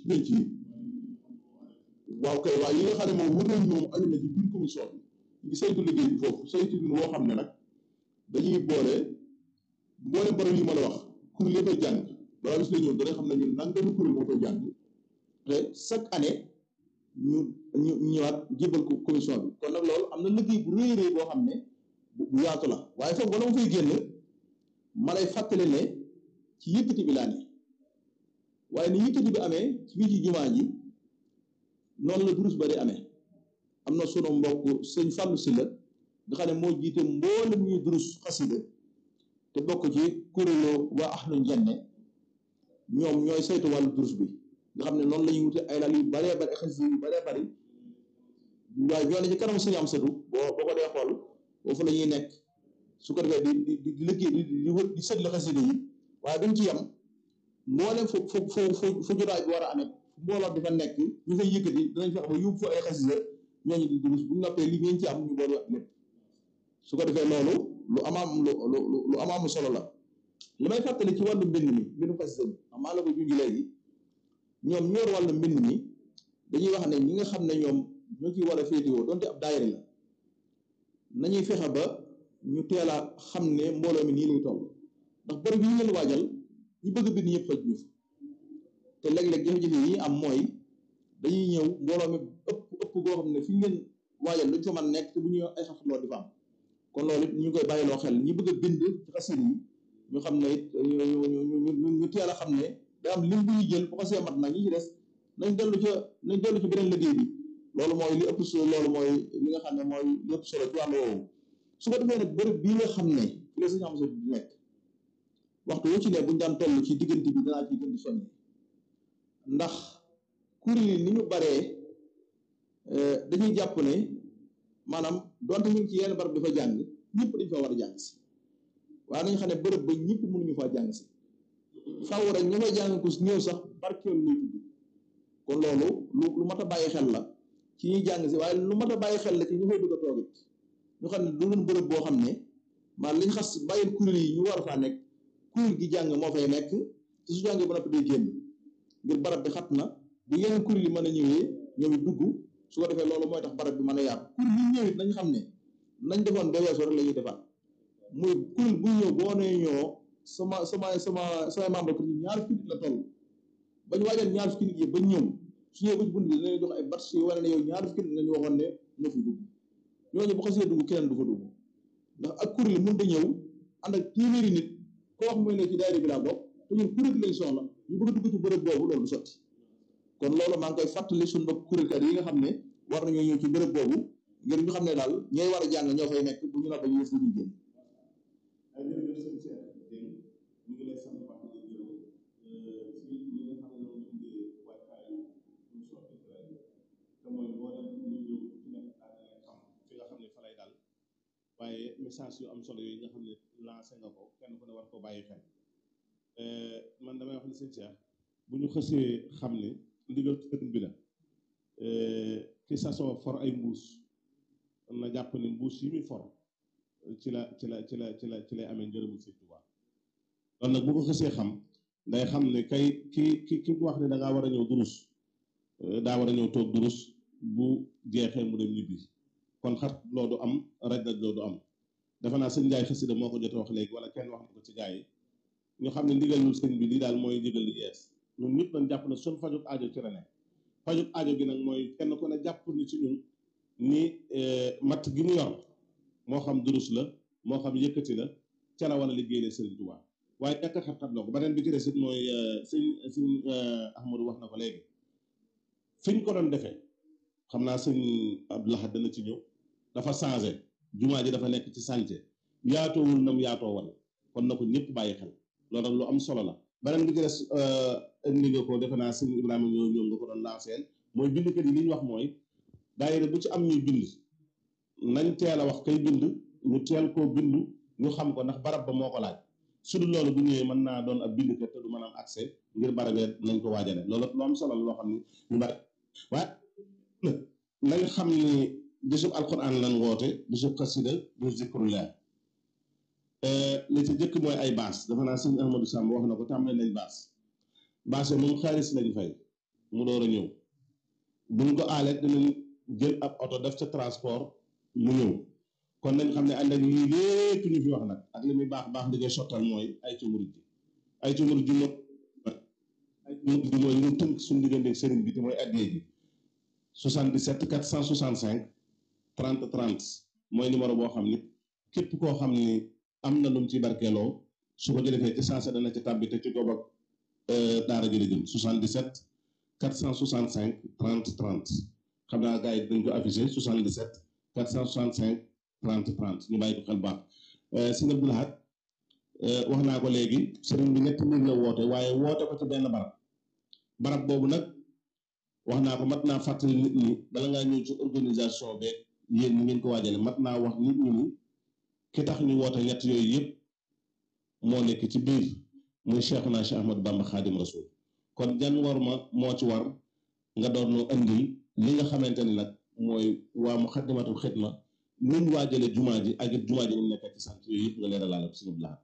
penc yi waaw kay waaye yi nga xam ne moom wër nañ moom aju na ci biir commission bi ngi saytu liggéey bi foofu saytu bi woo xam ne nag dañuy boole mboolem borom yi ma la wax kuréel yi koy jàng balaa bis la ñëw dana xam ne ñun nangami kuréel moo koy jàng te chaque année ñu ñu ñëwaat jébal ko commission bi kon nag loolu am na liggéey bu rëy rëy boo xam ne bu yaatu la waaye foofu bala ma fay génn ma lay fàttali ne ci yëkkati bi laa ne waaye ni yëkkati bi amee ci biir ci jumaa ji noonu la durus ba di amee am na sunu mbokk sëñ Fallou Sylla nga xam ne moo jiite mboolem ñuy durus xasida te bokk ci kuréelu waa ahlu njenne ñoom ñooy saytu wàllu durus bi nga xam ne noonu la ñuy wute ay lal yu baree bari xasida yu baree bari waaye ñoo ne ci kanam suñu am satu boo boo ko dee xool foofu la ñuy nekk su ko defee di di di liggéey di di wër di seetlu xasida yi waaye duñ ci yem mboolem fu fu fu fu fu jotaay bi war a amee fu mbooloo di fa nekk ñu fay yëkkati dinañ fexe ba yóbbu fa ay xasida ñooñu di durus bu ñu noppee li ngeen ci am ñu boole lépp su ko defee loolu lu amaam lu lu lu amaamu solo la li may fàttali ci wàllu mbind mi mbindu xasida bi amaa la ko junj léegi ñoom ñoor wàllu mbind mi dañuy wax ne ñi nga xam ne ñoom ñoo ciy war a féetewoo donte ab daayira la nañuy fexe ba ñu teel a xam ne mbooloo mi nii lay toll ndax bërëb yi ñu leen waajal ñi bëgg a bind ñëpp xëj ñu fa te léeg-léeg jafe-jafe yi am mooy dañuy ñëw mbooloo mi ëpp ëpp goo xam ne fi ñu leen waajal luñ fa mën nekk te bu ñu ay xafloo di fa am kon loolu it ñu koy bàyyiloo xel ñi bëgg a bind ci xasida yi ñu xam ne it ñu ñu teel a xam ne da am lim bu ñu jël bu xasee mat nag ñi ci des nañ dellu ca nañ dellu ci beneen liggéey bi loolu mooy li ëpp solo loolu mooy li nga xam ne mooy li ëpp solo ci wàllu woowu su ko defee nag bërëb bii nga xam ne fi la sañu am sa di nekk waxtu wu ci ne buñu daan toll ci diggante bi danaa ci gën di soññe ndax kuréel yi ni ñu baree dañuy jàpp ne maanaam donte ñu ngi ci yenn barab dafa jàng ñëpp dañ fa war a jàng si waaye nañu xam ne bërëb ba ñëpp mënuñu faa jàng si faaw rek ña fay jàng ko ñëw sax barkeel lay tudd kon loolu lu lu mat a bàyyi xel la ci ñuy jàng si waaye lu mat a bàyyi xel la ci ñu fay bëgg a toog it ñu xam ne du doon bërëb boo xam ne maa liñ xas bàyyil kuréel yi ñu war a faa nekk kuréel gi jàng moo fay nekk te su jàngee ba noppi day génn ngir barab bi xat na bu yeneen kuréel yi mën a ñëwee ñoom it dugg su ko defee loolu mooy tax barab bi mën a yaatu kuréel yi ñëw it nañ xam ne nañ defoon ba weesoo rek la ñuy defaat muy kuréel bu ñëw boo nee ñoo sama sama sama sama membre ko ñaar fukki nit la toll bañ waajal ñaar fukki nit yi ba ñëw su ñëwee ba ci bunt bi dinañ jox ay batch yu wane ne yow ñaar fukki nit nga ñu waxoon ne moo fi dugg ñooñu bu xasee dugg keneen du fa dugg ndax ak kuréel mënut a ñëw ànd ak téeméeri nit ko wax mooy ne ci daayira bi laa bokk te ñun kuréel lañ soxla ñu bëgg a dugg ci bërëb boobu loolu du sotti kon loolu maa ngi koy fàttali suñu mbokk kuréelkat yi nga xam ne war nañoo ñëw ci bërëb boobu ngir ñu xam ne daal ñooy war a jàng ñoo fay nekk bu ñu noppee ñu def li ñuy génn ñu ngi lay sant baax di gërëm ci li nga xam ne moom lañ di waajtaayu émission bi te mooy boo dem ñu ñëw ci nekk daal di leen xam fi nga xam ne fa lay dal waaye message yu am solo yooyu nga xam ne lancé nga ko kenn ku ne war ko bàyyi xel man damay wax ni sëñ Cheikh bu ñu xësee xam ne ndigal sëriñ bi la ki sasoo for ay mbuus na jàpp ni mbuus yi muy for ci la ci la ci la ci la ci lay amee ngërëmu sëñ Tuubaa kon nag bu ko xësee xam day xam ne kay ki ki ki wax ne da ngaa war a ñëw durus daa war a ñëw toog durus bu jeexee mu dem ñibbi kon xat loolu am raj raj loolu am defe naa sëñ Njaay xasida moo ko jote wax léegi wala kenn wax na ko ci gaa yi ñu xam ne ndigalul sëñ bi lii daal mooy ndigal li yees ñun ñëpp dañ jàpp ne sun fajut aajo ci la ne fajut aajo gi nag mooy kenn ku ne jàpp ni ci ñun ni matt gi mu yor moo xam durus la moo xam yëkkati la ca la wala liggéey Sëriñ Tuubaa waaye ñàkk a xat-xat loo ko beneen bi ci des it mooy sëñ sëñ Ahmadou wax na ko léegi fi ñu ko doon defee xam naa sëñ Abdou Lahad dana ci ñëw dafa changé jumaa ji dafa nekk ci sànce yaatoowul nam yaatoo woon kon na ko ñëpp bàyyi xel loolu nag lu am solo la beneen bi ci des indi nga ko defe naa sëñ Ibrahima ñoo ñoom nga ko doon lanceel mooy bindkat yi li ñu wax mooy daayira bu ci am ñuy bind nañ teel a wax kay bind ñu teel koo bindu ñu xam ko ndax barab ba moo ko laaj su dul loolu bu ñëwee mën naa doon ab bindkat te du mën a am accès ngir barabee nañ ko waajale loolu lu am solo la loo xam ni ñu bari waaye nañ xam ni bisub alquran lan woote bisub xasida bu zikrullah li ci jëkk mooy ay baas dafa naa sëñ Ahmadou Samb wax na ko tàmbali nañ baas baas moom xaalis lañ fay mu door a ñëw buñ ko aalee dinañ jël ab oto def ca transport mu ñëw kon nañ xam ne ànd ak lii lépp ñu fi wax nag ak li muy baax baax li koy sottal mooy ay ci murid ji ay ci murid ji mooy ay ci murid ji mooy ñu tënk suñu diggante sëriñ bi te mooy addee ji 77 465 30 30 mooy numéro boo xam ni képp koo xam ni am na lu mu ci barkeeloo su ko jëlee ci sensé dana ci tàbbi te ci goob ak daara ji la jëm 77 465 30 30 xam naa gars yi dañ ko affiché 77 465 30 30 ñu bàyyi ko xel baax sëñ Abdou Lahad wax naa ko léegi sëriñ bi ñetti mbir la woote waaye woote ko ci benn barab barab boobu nag wax naa ko mat naa fàttali nit ñi bala ngaa ñëw ci organisation beeg yéen ñi ngeen ko waajale mat naa wax nit ñi ni ki tax ñu woote ñett yooyu yëpp moo nekk ci biir muy Cheikhuna Cheikh Ahmad Bamba Khadim Rasoul kon jan war ma moo ci war nga doon nu andil li nga xamante ni nag mooy waa Muxaddamatul Xidma nuñ waajale jumaa ji ak it jumaa ji ñu nekk ci sant yooyu yëpp nga leeralaale ko suñu bilaat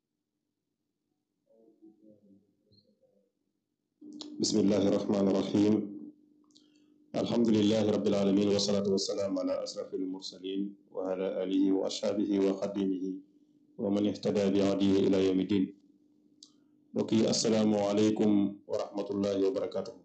bismillahi rahmaani rahim alhamdulilahi rabbil alamin wasalaatu wasalaam ala asrafil mursalin wa ala alihi wa ashaabihi wa xadimihi wa man ihtada bi hadihi ila yawmi din mbokk yi asalaamu aleykum wa rahmatullahi wa barakatuhu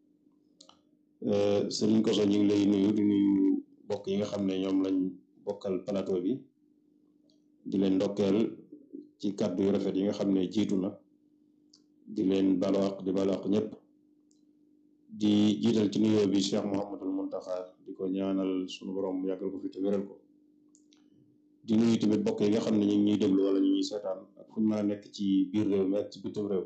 sëriñ Koso ñu ngi lay nuyu di nuyu mbokk yi nga xam ne ñoom lañ bokkal plateau bi di leen ndokkeel ci kàddu yu rafet yi nga xam ne jiitu na di leen balwaq di balwaq ñëpp di jiital ci nuyoo bi Cheikh Mouhamadul Muntaxa di ko ñaanal sunu borom yàggal ko fi te wéral ko di nuyu tamit bokk yi nga xam ne ñu ngi ñuy déglu wala ñu ñuy seetaan ak fu ñu mën a nekk ci biir réew mi ak ci bitim réew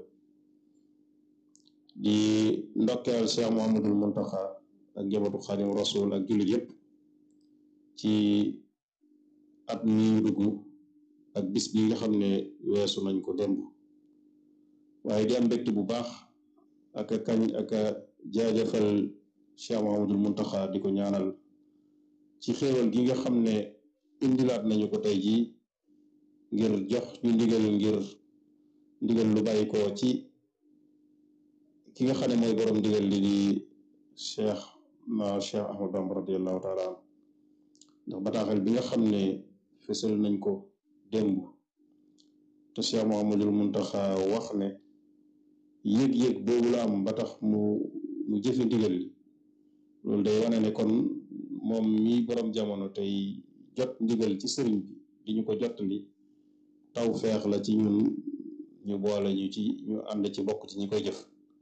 di ndokkeel Cheikh Mouhamadul Muntaxa ak njabootu Xaadim Rasul ak jullit yëpp ci at mi dugg ak bis bi nga xam ne weesu nañ ko démb waaye di am mbégte bu baax ak a kañ ak a jaajëfal Cheikh Mouhamadul Muntaxa di ko ñaanal ci xéewal gi nga xam ne indilaat nañu ko tey jii ngir jox ñu ndigal ngir ndigal lu bàyyi ko ci ki nga xam ne mooy borom ndigal li di Cheikh na Cheikh Ahmad Bamba radiallahu taala an ndax bataaxal bi nga xam ne fësal nañ ko démb te Cheikh Mouhamadul Muntaxa wax ne yëg-yëg boobu la am ba tax mu mu jëfe ndigal li loolu day wane ne kon moom mi borom jamono tey jot ndigal ci sëriñ bi di ñu ko jottali taw feex la ci ñun ñu boole ñu ci ñu ànd ci bokk ci ñi koy jëf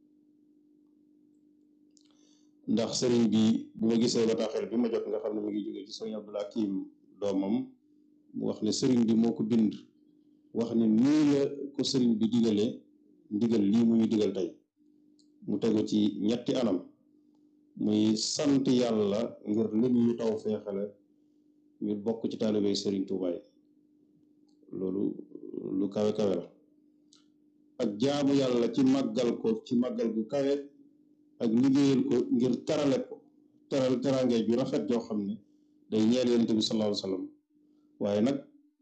ndax sëriñ bi bu ma gisee bataaxel bi ma jot nga xam ne mu ngi jóge ci sëriñ Abdul Hakim doomam mu wax ne sëriñ bi moo ko bind wax ne nii la ko sëriñ bi digalee ndigal lii mu ñu digal tey mu tegu ci ñetti anam muy sant yàlla ngir lim ñu taw feexale ñu bokk ci taalibey sëriñ Tuubaa yi loolu lu kawe kawe la ak jaamu yàlla ci màggal ko ci màggal gu kawe ak liggéeyal ko ngir terale ko teral teraange ju rafet joo xam ne day ñeel yonent bi sallallahu alayhi wa sallam waaye nag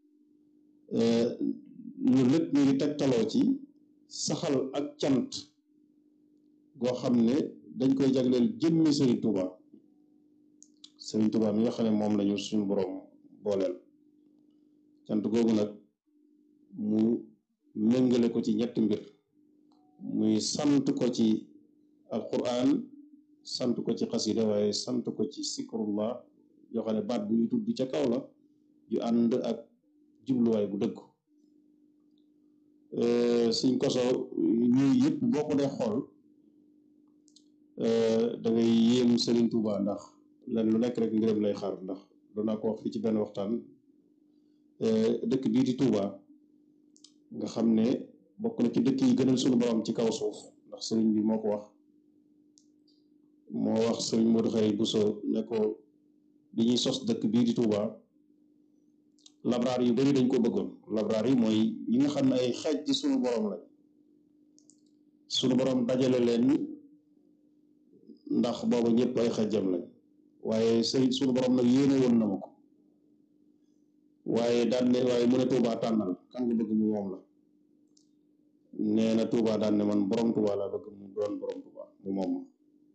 lu lépp ñu ngi tegtaloo ci saxal ak cant goo xam ne dañ koy jagleel jëmmi Serigne Touba Serigne Touba mi nga xam ne moom lañu suñu boroom booleel cant googu nag mu méngale ko ci ñetti mbir muy sant ko ci alquran sant ko ci xasida waaye sant ko ci sikrullah yoo xam ne baat bu ñu tudd ca kaw la ju ànd ak jubluwaay bu dëgg suñ koso ñuy yëpp boo ko dee xool da ngay yéem Serigne Touba ndax lan lu nekk rek ngërëm lay xaar ndax doonaa ko wax fii ci benn waxtaan dëkk bii di Touba nga xam ne bokk na ci dëkk yi gënal suñu borom ci kaw suuf ndax sëriñ bi moo ko wax moo wax sëriñ Modou Xëy Bousso ne ko bi ñuy sos dëkk bii di Touba labraar yu bari dañ ko bëggoon labraar yi mooy ñi nga xam ne ay xeej ci suñu borom lañ suñu borom dajale leen ndax booba ñëpp ay xejjam lañ waaye sëriñ suñu borom nag yéene woon na ma ko waaye daan ne waaye mu ne Touba tànnal kan nga bëgg mu moom la nee na Touba daan ne man borom Touba laa bëgg mu doon borom Touba mu moom ma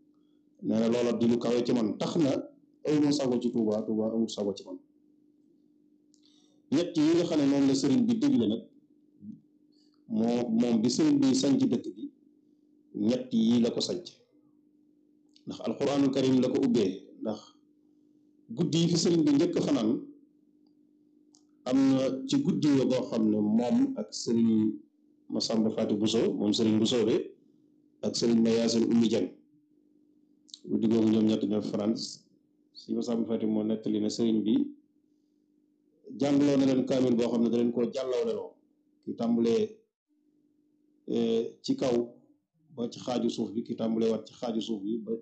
nee na loola di lu kawe ci man tax na awma sago ci Touba Touba amul sago ci man ñett yi nga xam ne moom la sëriñ bi digle nag moo moom bi sëriñ bi sanc dëkk bi ñett yi la ko sanc ndax alquranul karim la ko ubbee ndax guddi yi fi sëriñ bi njëkk fanaan am na ci guddi yo boo xam ne moom ak sëriñ Masamba Faati Buso moom sëriñ Buso be ak sëriñ ma Yaasin Ummi Jang guddi googu ñoom ñett ñoo France si Masamba Faati moo nettali ne sëriñ bi jàngloo na leen kaamil boo xam ne da leen koo jàllaw leloo ki tàmbalee ci kaw ba ci xaaju suuf bi ki tàmbalee waat ci xaaju suuf bi ba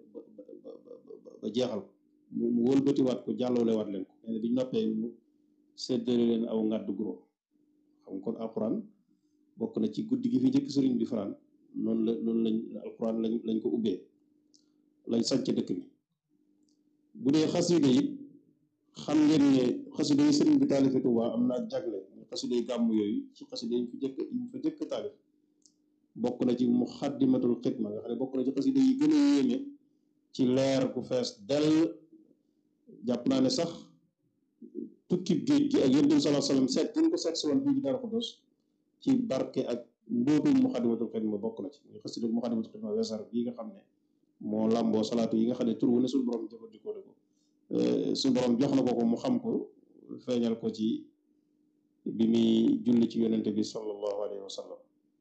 ba jeexal mu wëlbati waat ko jàllawle waat leen ko nee na bi ñu noppee mu séddale leen aw ngàddu guro xam kon alquran bokk na ci guddi gi fi njëkk sëriñ bi fanaan noonu la noonu lañ alquran lañ lañ ko ubbee lañ sànc dëkk bi bu dee xasida yi xam ngeen ne xasida yi sëriñ bi taalife Tuubaa am na ak jagle xasida yi gàmm yooyu ci xasida yi fi jëkk yi fa jëkk taalif bokk na ci muxaddimatul xidma nga xam ne bokk na ci xasida yi gën a yéeme ci leer ku fees dell jàpp naa ne sax tukkib géej gi ak yonent bi sallallahu alayhi wasallam seet buñ ko seet si woon fii ci Daaru Xudoos ci barke ak mbóotum muxaddimatul xidma bokk na ci muy xasida muxaddimatul xidma weesar bii nga xam ne moo làmboo salaatu yi nga xam ne tur wu ne suñu borom jëfandikoo na ko suñu borom jox na ko ko mu xam ko feeñal ko ci bi muy julli ci yonente bi sallallahu alayhi wa sallam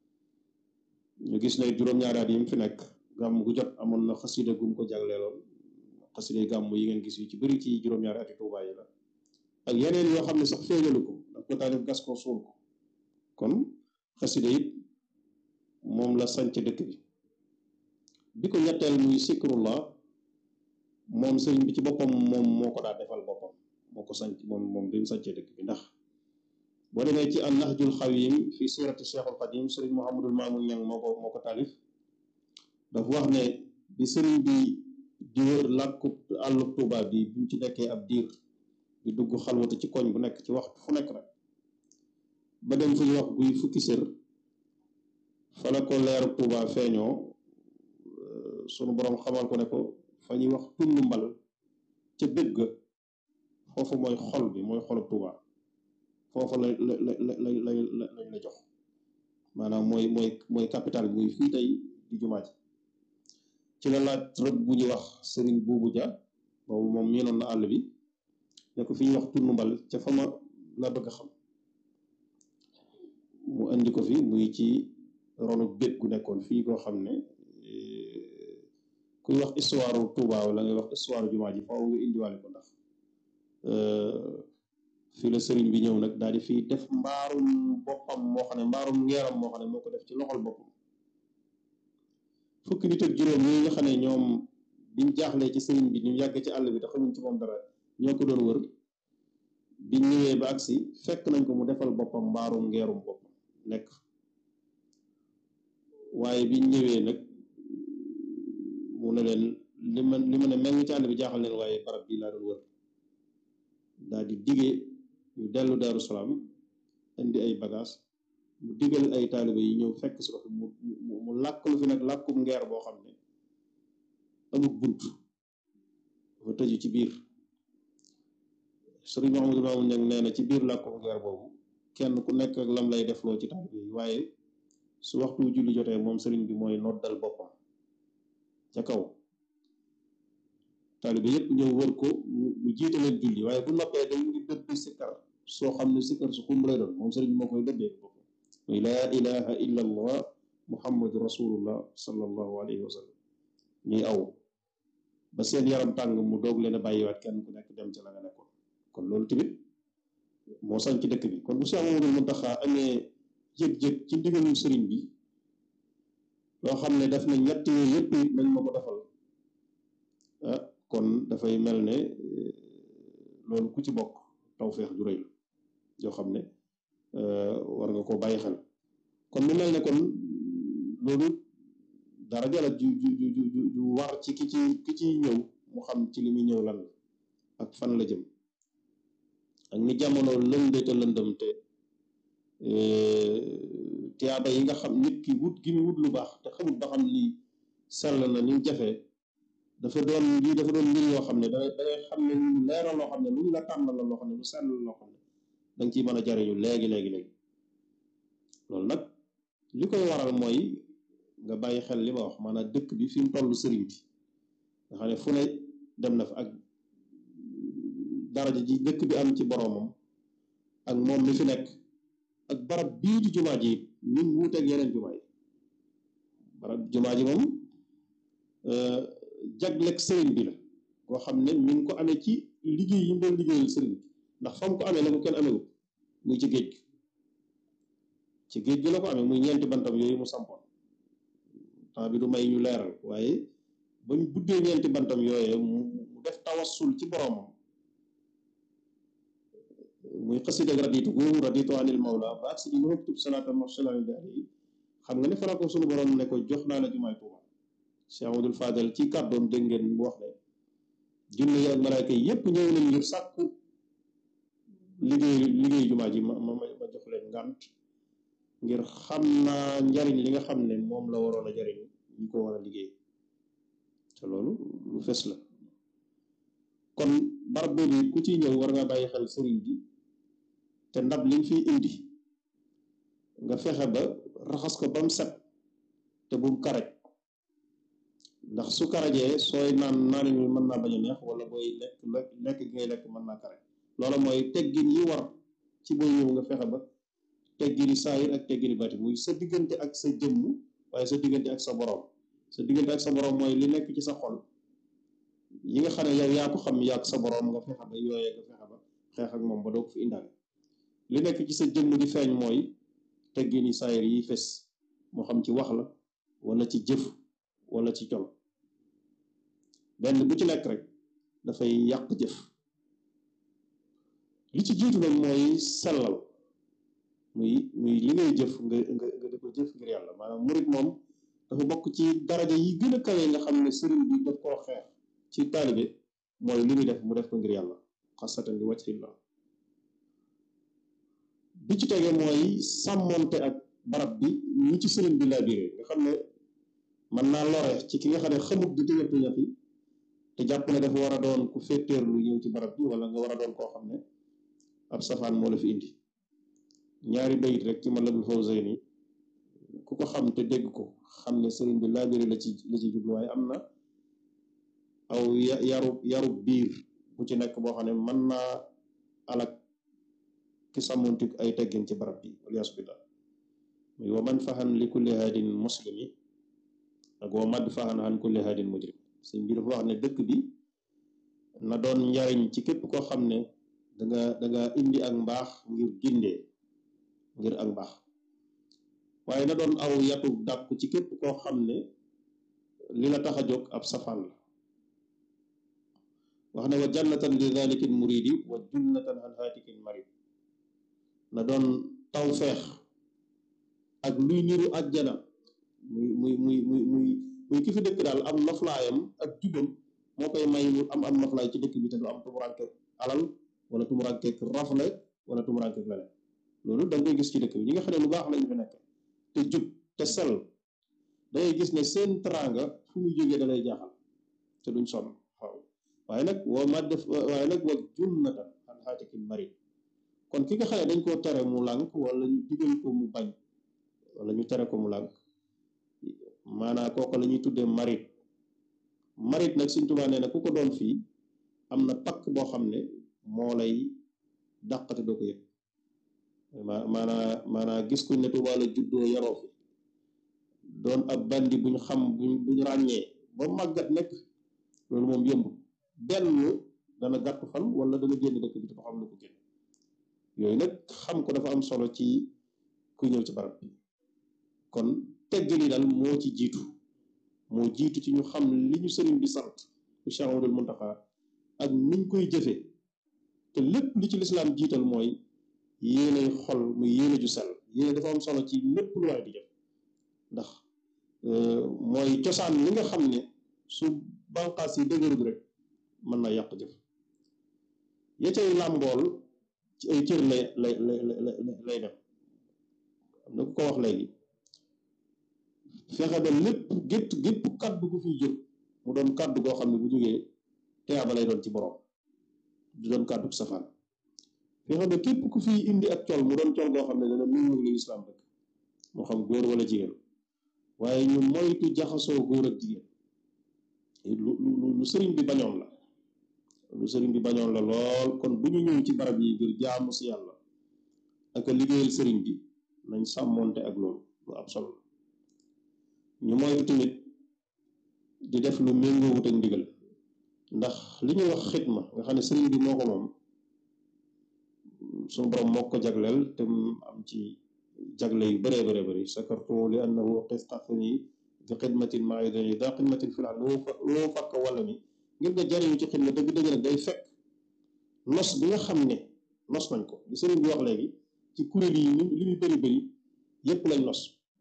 ñu gis ne juróom-ñaari at yi mu fi nekk gàmm gu jot amoon na xasida gum ko jagleeloon xasida gàmm yi ngeen gis yu ci bëri ci juróom-ñaari ati Tuubaa yi la ak yeneen yoo xam ne sax feeñalu ko daf ko taalif gas ko suul ko kon xasida it moom la sanc dëkk bi bi ko ñetteel muy sikrullah moom sëriñ bi ci boppam moom moo ko daa defal boppam moo ko sanc moom moom bi mu sancee dëkk bi ndax boo demee ci an nahjul xawim fi sirati cheikhul xadim sëriñ Mouhamadul Mamoun Ñang moo ko moo ko taalif dafa wax ne bi sëriñ bi di wër làkku àllub Tuuba bi bi mu ci nekkee ab diir di dugg xalwatu ci koñ bu nekk ci waxtu fu nekk nag ba dem fu ñuy wax guy fukki sër fa la ko leeru Tuuba feeñoo sunu borom xamal ko ne ko fa ñuy wax tund mbal ca dëgg foofu mooy xol bi mooy xolub Tuuba foofu la la la la la lañ la jox maanaam mooy mooy mooy capital bi muy fii tey di jumaa ji ci la laaj rëbb bu ñuy wax sëriñ buubu ja boobu moom miinoon na àll bi ne ko fi ñuy wax tund mbal ca fa ma la bëgg a xam mu indi ko fi muy ci ronu bét gu nekkoon fii koo xam ne kuy wax histoire Touba wala ngay wax histoire jumaa ji faaw nga indiwaale ko ndax fii la sëriñ bi ñëw nag daal di fii def mbaarum boppam moo xam ne mbaarum ngeeram moo xam ne moo ko def ci loxol boppam fukki nit ak juróom ñi nga xam ne ñoom biñ jaaxlee ci sëriñ bi ñu yàgg ci àll bi te xamuñ ci moom dara ñoo ko doon wër biñ ñëwee ba agsi fekk nañ ko mu defal boppam mbaarum ngeerum boppam nekk waaye biñ ñëwee nag mu ne leen li ma li ma ne mel ci àll bi jaaxal leen waaye barab bii laa doon wër daal di digee ñu dellu Daaru Salaam indi ay bagage mu digal ay taaliba yi ñëw fekk si ko fi mu mu mu làkk lu fi nag làkkum ngeer boo xam ne amul bunt dafa tëju ci biir sëriñ Mouhamadou Mamoun Niang nee na ci biir làkkum ngeer boobu kenn ku nekk ak lam lay defloo ci taaliba yi waaye su waxtu julli jotee moom sëriñ bi mooy noddal boppam ca kaw taalibe yépp ñëw wër ko mu jiite leen julli waaye bu noppee dañ ngi dëbb sikkar soo xam ne sikkar su xumb lay doon moom sëriñ bi moo koy dëbbee boppam muy laa ilaha illa allah muhammadu rasulullah sallallahu alayhi wa sallam ñuy aw ba seen yaram tàng mu doog leen a bàyyiwaat kenn ku nekk dem ca la nga nekkoon kon loolu tamit moo sañ ci dëkk bi kon bu Cheikh Mamadou Mountakha amee jëg-jëg ci ndigalul sëriñ bi loo xam ne daf na ñett yooyu yëpp it nañ ma ko defal ah kon dafay mel ne loolu ku ci bokk tawfeex ju rëy la yoo xam ne war nga koo bàyyi xel kon mu mel ne kon loolu dara jala ju ju ju ju ju war ci ki ci ki ciy ñëw mu xam ci li muy ñëw lan la ak fan la jëm ak ni jamono lënde te lëndëm te tiyaaba yi nga xam nit ki wut gi mu wut lu baax te xamut ba xam ni sell na ni mu jafee dafa doon lii dafa doon mbir yoo xam ne da dangay xam ne lu leeral loo xam ne lu ñu la tànnal la loo xam ne lu sell loo xam ne da nga ciy mën a jariñu léegi léegi léegi loolu nag li koy waral mooy nga bàyyi xel li ma wax maanaam dëkk bi fi mu toll sëriñ bi nga xam ne fu ne dem na fa ak daraja ji dëkk bi am ci boroomam ak moom mi fi nekk ak barab bii di jumaa ji ni mu wuuteeg yeneen jumaa yi barab jumaa ji moom jagleeg sëriñ bi la koo xam ne mi ngi ko amee ci liggéey yi mu doon liggéeyal sëriñ bi ndax fa mu ko amee la ko kenn amewut muy ci géej gi ci géej gi la ko amee muy ñeenti bantam yooyu mu sampoon temps bi du may ñu leeral waaye bañ buddee ñeenti bantam yooyee mu mu def tawassul ci boroomam muy xasida ak raditu googu raditu anil mawla ba ak si di maktub salaata marsalani daal yi xam nga ne fara ko sunu borom ne ko jox naa la jumaay Tuuba Cheikh Amadou Fadel ci kàddoom dégg ngeen mu wax ne junne yi ak malaayka yi yépp ñëw nañ ngir sàkku liggéey liggéey jumaa ji ma ma ma jox leen ngànt ngir xam naa njariñ li nga xam ne moom la waroon a jariñ ñi ko war a liggéey te loolu lu fes la kon barab boobu ku ciy ñëw war nga bàyyi xel sëriñ bi te ndab liñ fiy indi nga fexe ba raxas ko ba mu set te bu mu karaj ndax su karajee sooy naan naan mi mën naa bañ a neex wala booy lekk lekk lekk gi ngay lekk mën naa karaj loola mooy teggin yi war ci booy ñëw nga fexe ba teggini saayir ak teggini bati muy sa diggante ak sa jëmm waaye sa diggante ak sa borom sa diggante ak sa borom mooy li nekk ci sa xol yi nga xam ne yow yaa ko xam yaa ak sa borom nga fexe ba yooyee nga fexe ba xeex ak moom ba doo ko fi indaale li nekk ci sa jëmm di feeñ mooy teggini saayir yi fes moo xam ci wax la wala ci jëf wala ci col benn bu ci nekk rek dafay yàq jëf li ci jiitu nag mooy sellal muy muy li ngay jëf nga nga nga di ko jëf ngir yàlla maanaam murit moom dafa bokk ci daraja yi gën a kawe nga xam ne sëriñ bi daf koo xeex ci taalibe mooy li muy def mu def ko ngir yàlla xasatan li wajhillah bi ci tege mooy sàmmonte ak barab bi ñi ci sëriñ bi laa biire nga xam ne mën naa lore ci ki nga xam ne xamut di tëñat tëñat yi te jàpp ne dafa war a doon ku féeteerlu ñëw ci barab bi wala nga war a doon koo xam ne ab safaan moo la fi indi ñaari bayit rek ci Matlabul Fawzayni ku ko xam te dégg ko xam ne sëriñ bi laabiri la ci la ci jublu waaye am na aw yaru yaru biir bu ci nekk boo xam ne mën naa alak ki sàmmontik ay teggin ci barab bi waliyaasu billah muy wa man fahan li kulli haadin muslimi ak wa mad fahan an kulli haadin mujrim sëñ bi dafa wax ne dëkk bi na doon njariñ ci képp koo xam ne danga danga indi ak mbaax ngir gindee ngir ak mbaax waaye na doon aw yatu dàkku ci képp koo xam ne li la tax a jóg ab safaan la wax ne wa jannatan li dalikin muridi wa junnatan an haatikin marid na doon taw feex ak luy niru àjjana muy muy muy muy muy muy ki fi dëkk daal am noflaayam ak jubam moo koy may mu am am noflaay ci dëkk bi te du am tumuranke alal wala tumuranke rafle wala tumuranke leneen loolu da nga koy gis ci dëkk bi ñi nga xam ne lu baax lañu fi nekk te jub te sell dangay gis ne seen teraanga fu muy jógee da lay jaaxal te duñ sonn xaw waaye nag woo ma def waaye nag wa junnatan an haatikin marid kon ki nga xam ne dañ koo tere mu lànk wala ñu digal ko mu bañ wala ñu tere ko mu lànk maanaa kooku la ñuy tuddee marid marid nag Sëñ Tuubaa nee na ku ko doon fii am na pakk boo xam ne moo lay dàqate doo ko yëg ma maanaa maanaa gis kuñ ne Tuubaa la juddoo yaroo fi doon ab bandi buñ xam buñ buñ ràññee ba màggat nekk loolu moom yëmb benn dana gàtt fan wala dana génn dëkk bi te xam lu ko génn yooyu nag xam ko dafa am solo ci ku ñëw ci barab bi kon tegg li daal moo ci jiitu moo jiitu ci ñu xam li ñu sëriñ bi sant bu Cheikh Amadou Muntaxa ak niñ koy jëfee te lépp li ci lislaam jiital mooy yéenay xol muy yéene ju sell yéene dafa am solo ci lépp lu waaye di jëf ndax mooy cosaan li nga xam ne su banqaas yi dëgërul rek mën na yàq jëf ya cay làmbool ci ay cër lay lay lay lay dem am na ku ko wax léegi fexe ba lépp gétt gépp kaddu gu fiy jóg mu doon kàddu goo xam ne bu jógee teyaaba lay doon ci borom du doon kàddu safaan fi xam ne képp ku fi indi ak col mu doon col goo xam ne dana méngoo li lislaam rek moo xam góor wala jigéen waaye ñu moytu jaxasoo góor ak jigéen lu lu lu sëriñ bi bañoon la lu sëriñ bi bañoon la lool kon bu ñu ñëw ci barab yi ngir jaamu si yàlla ak a liggéeyal sëriñ bi nañ sàmmoonte ak loolu lu ab solo ñu moytu tamit di def lu méngoowut ak ndigal ndax li ñuy wax xitma nga xam ne sëriñ bi moo ko moom suñu borom moo ko jagleel te mu am ci jagle yu bëree bëree bëri sakartu li annahu qisqatni bi xidmatin maa idani daa xidmatin fi laa loo fa loo fakk wala mi ngir nga jariñu ci xidma dëgg-dëgg nag day fekk nos bi nga xam ne nos nañ ko li sëriñ bi wax léegi ci kuréel yi li muy bëri bëri yépp lañ nos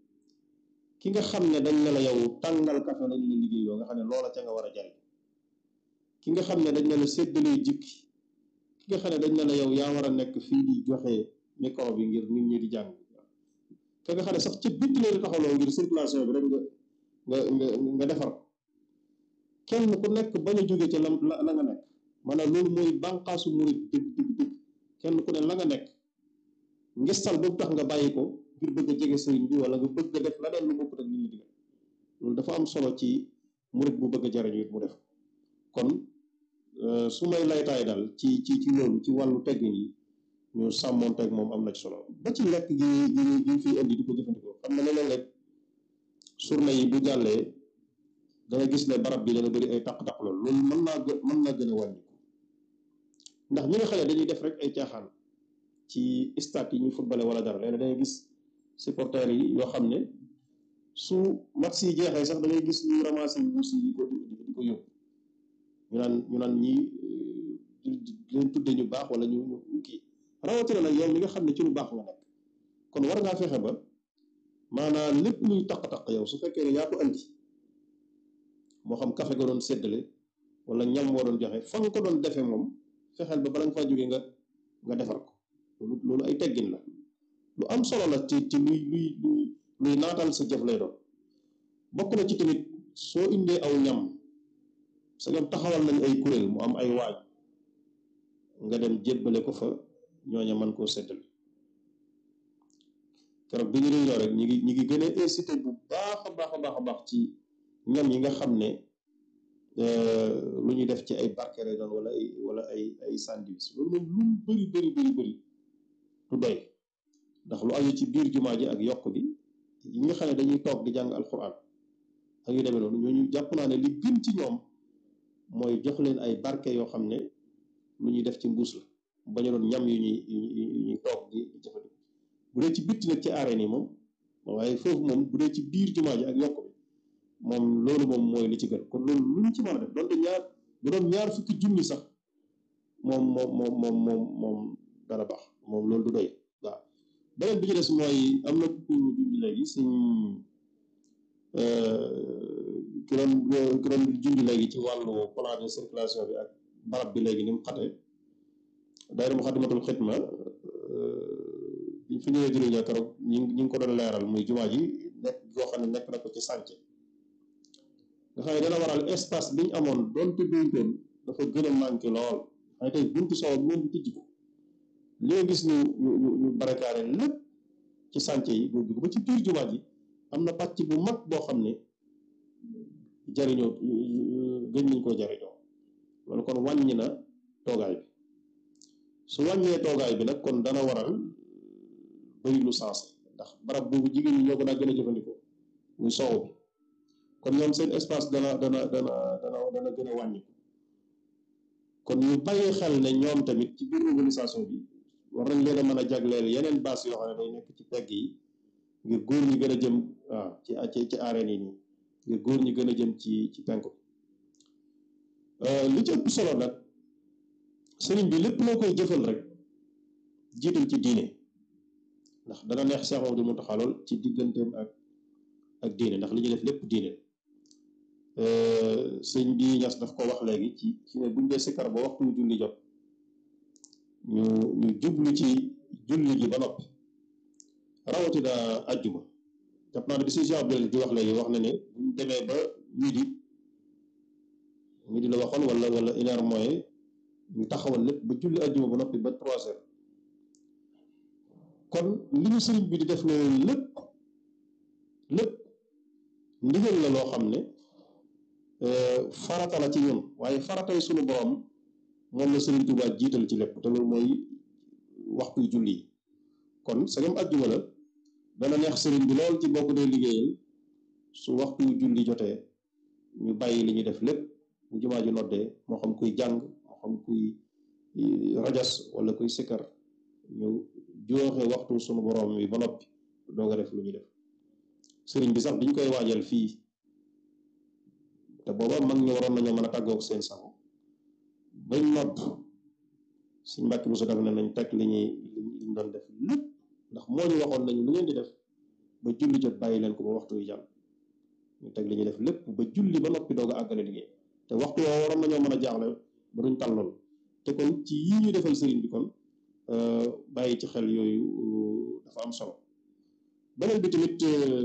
ki nga xam ne dañ ne la yow tàngal kafe lañ la liggéey yoo nga xam ne loola ca nga war a jariñ ki nga xam ne dañ ne la séddalee jikki ki nga xam ne dañ ne la yow yaa war a nekk fii di joxe micro bi ngir nit ñi di jàng ka nga xam ne sax ci bitti la di taxawloo ngir circulation bi rek nga nga nga nga defar kenn ku nekk bañ a jóge ca la la nga nekk maanaam loolu mooy bànqaasu murit dëgg dëgg dëgg kenn ku ne la nga nekk ngistal boobu tax nga bàyyi ko ngir bëgg a jege sëriñ bi wala nga bëgg a def la deen lu bokkut ak li ñu digal loolu dafa am solo ci murit bu bëgg a jariñu it mu def kon su may laytaay daal ci ci ci loolu ci wàllu teggin yi ñu sàmmoonteeg moom am na ci solo ba ci lekk gi gi gi fi indi di ko jëfandikoo xam na leneen rek surna yi bu jàllee danga gis ne barab bi dana bëri ay taq-taq loolu loolu mën naa gë mën naa gën a wàññiku ndax ñi nga xam ne dañuy def rek ay caaxaan ci stade yi ñuy footballé wala dara léegi dangay gis supporters yi yoo xam ne su match yi jeexee sax da ngay gis ñu ramassé wuus yi di ko di ko yóbbu ñu naan ñu naan ñii di leen tudde ñu baax wala ñu ñu kii rawatina nag yow mi nga xam ne ci lu baax nga nekk kon war ngaa fexe ba maanaam lépp luy taq-taq yow su fekkee ne yaa ko andi moo xam café nga doon séddale wala ñam woo doon joxe fa nga ko doon defee moom fexeel ba bala nga faa jógee nga nga defar ko loolu loolu ay teggin la lu am solo la ci ci luy luy luy luy naatal sa jëf lay doon bokk na ci tamit soo indee aw ñam sa ñoom taxawal nañ ay kuréel mu am ay waaj nga dem jébbale ko fa ñooña mën koo séddale keroog bi ñu réunion rek ñi ngi ñi ngi gën a incité bu baax a baax a baax a baax ci ñam yi nga xam ne lu ñuy def ci ay barke lay doon wala ay wala ay ay sandwich loolu moom lu mu bëri bëri bëri bëri du doy ndax lu aju ci biir jumaa ji ak yokk bi yi nga xam ne dañuy toog di jàng alquran ak yu demee noonu ñooñu jàpp naa ne li gën ci ñoom mooy jox leen ay barke yoo xam ne lu ñuy def ci mbuus la bañ a doon ñam yu ñuy yu ñuy toog di jëfandikoo bu dee ci bitti nag ci arène yi moom waaye foofu moom bu dee ci biir jumaa ji ak yokk bi moom loolu moom mooy li ci gën kon loolu lu ñu ci mën a def donte ñaar bu doon ñaar fukki junni sax moom moom moom moom moom moom dana baax moom loolu du doy waaw beneen bi ci des mooy am na ku junj léegi suñ ki doon ki doon junj léegi ci wàllu plan de circulation bi ak barab bi léegi ni mu xate daayira Muxaddamatul Xidma biñ fi ñëwee jëriñoo keroog ñi ñi ngi ko doon leeral muy jumaa ji nekk yoo xam ne nekk na ko ci sànce nga xam ne dana waral espace bi ñu amoon doonte duñtoon dafa gën a manqué lool xëy tey buntu soow moom bi tijji ko li nga gis ñu ñu ñu ñu barakaare lépp ci sànce yi boobu ba ci biir jumaa ji am na pàcc bu mag boo xam ne jariñoo gën nañ koo jariñoo loolu kon wàññi na toogaay bi su wàññee toogaay bi nag kon dana waral bëri lu sensé ndax barab boobu jigéen ñi ñoo ko daa gën a jëfandikoo muy soow bi kon ñoom seen espace dana dana dana dana dana gën a wàññi kon ñu bàyyi xel ne ñoom tamit ci biir organisation bi war nañ leen a mën a jagleel yeneen base yoo xam ne day nekk ci pegg yi ngir góor ñi gën a jëm waaw ci ci ci arène yi nii ngir góor ñi gën a jëm ci ci penku li ci ëpp solo nag sëriñ bi lépp loo koy jëfal rek jiital ci diine ndax dana neex Cheikh Mamadou Mountakha lool ci digganteem ak ak diine ndax li ñuy def lépp diine sëñ bi ñas daf ko wax léegi ci ci ne buñ dee sikkar ba waxtu julli jot ñu ñu jublu ci julli gi ba noppi rawatina ajjuma jàpp naa ne bi si Cheikh Abdel di wax léegi wax na ne buñ demee ba midi midi la waxoon wala wala une heure mooy ñu taxawal lépp ba julli àjjuma ba noppi ba trois heures kon li ñu sëriñ bi di def loolu lépp lépp ndigal la loo xam ne farata la ci ñun waaye faratay suñu borom moom la sëriñ Tuubaa jiital ci lépp te loolu mooy waxtu julli yi kon sagam àjjuma la dana neex sëriñ bi lool ci bokk dee liggéeyal su waxtu julli jotee ñu bàyyi li ñuy def lépp bu jumaa ji noddee moo xam kuy jàng moo xam kuy rajas wala kuy sikkar ñu jooxe waxtu sunu borom bi ba noppi doog a def lu ñuy def sëriñ bi sax biñ koy waajal fii te booba mag ñu waroon nañoo mën a tàggoog seen sago bañ nodd suñ mbàkki bu su def ne nañ teg li ñuy liñ doon def lépp ndax moo ñu waxoon nañu lu ngeen di def ba julli jot bàyyi leen ko ba waxtu wi jàll ñu teg li ñuy def lépp ba julli ba noppi doog a àggale liggéey te waxtu woo waroon nañoo mën a jaaxle ba duñ tal lool te kon ci yii ñu defal sëriñ bi kon bàyyi ci xel yooyu dafa am solo beneen bi tamit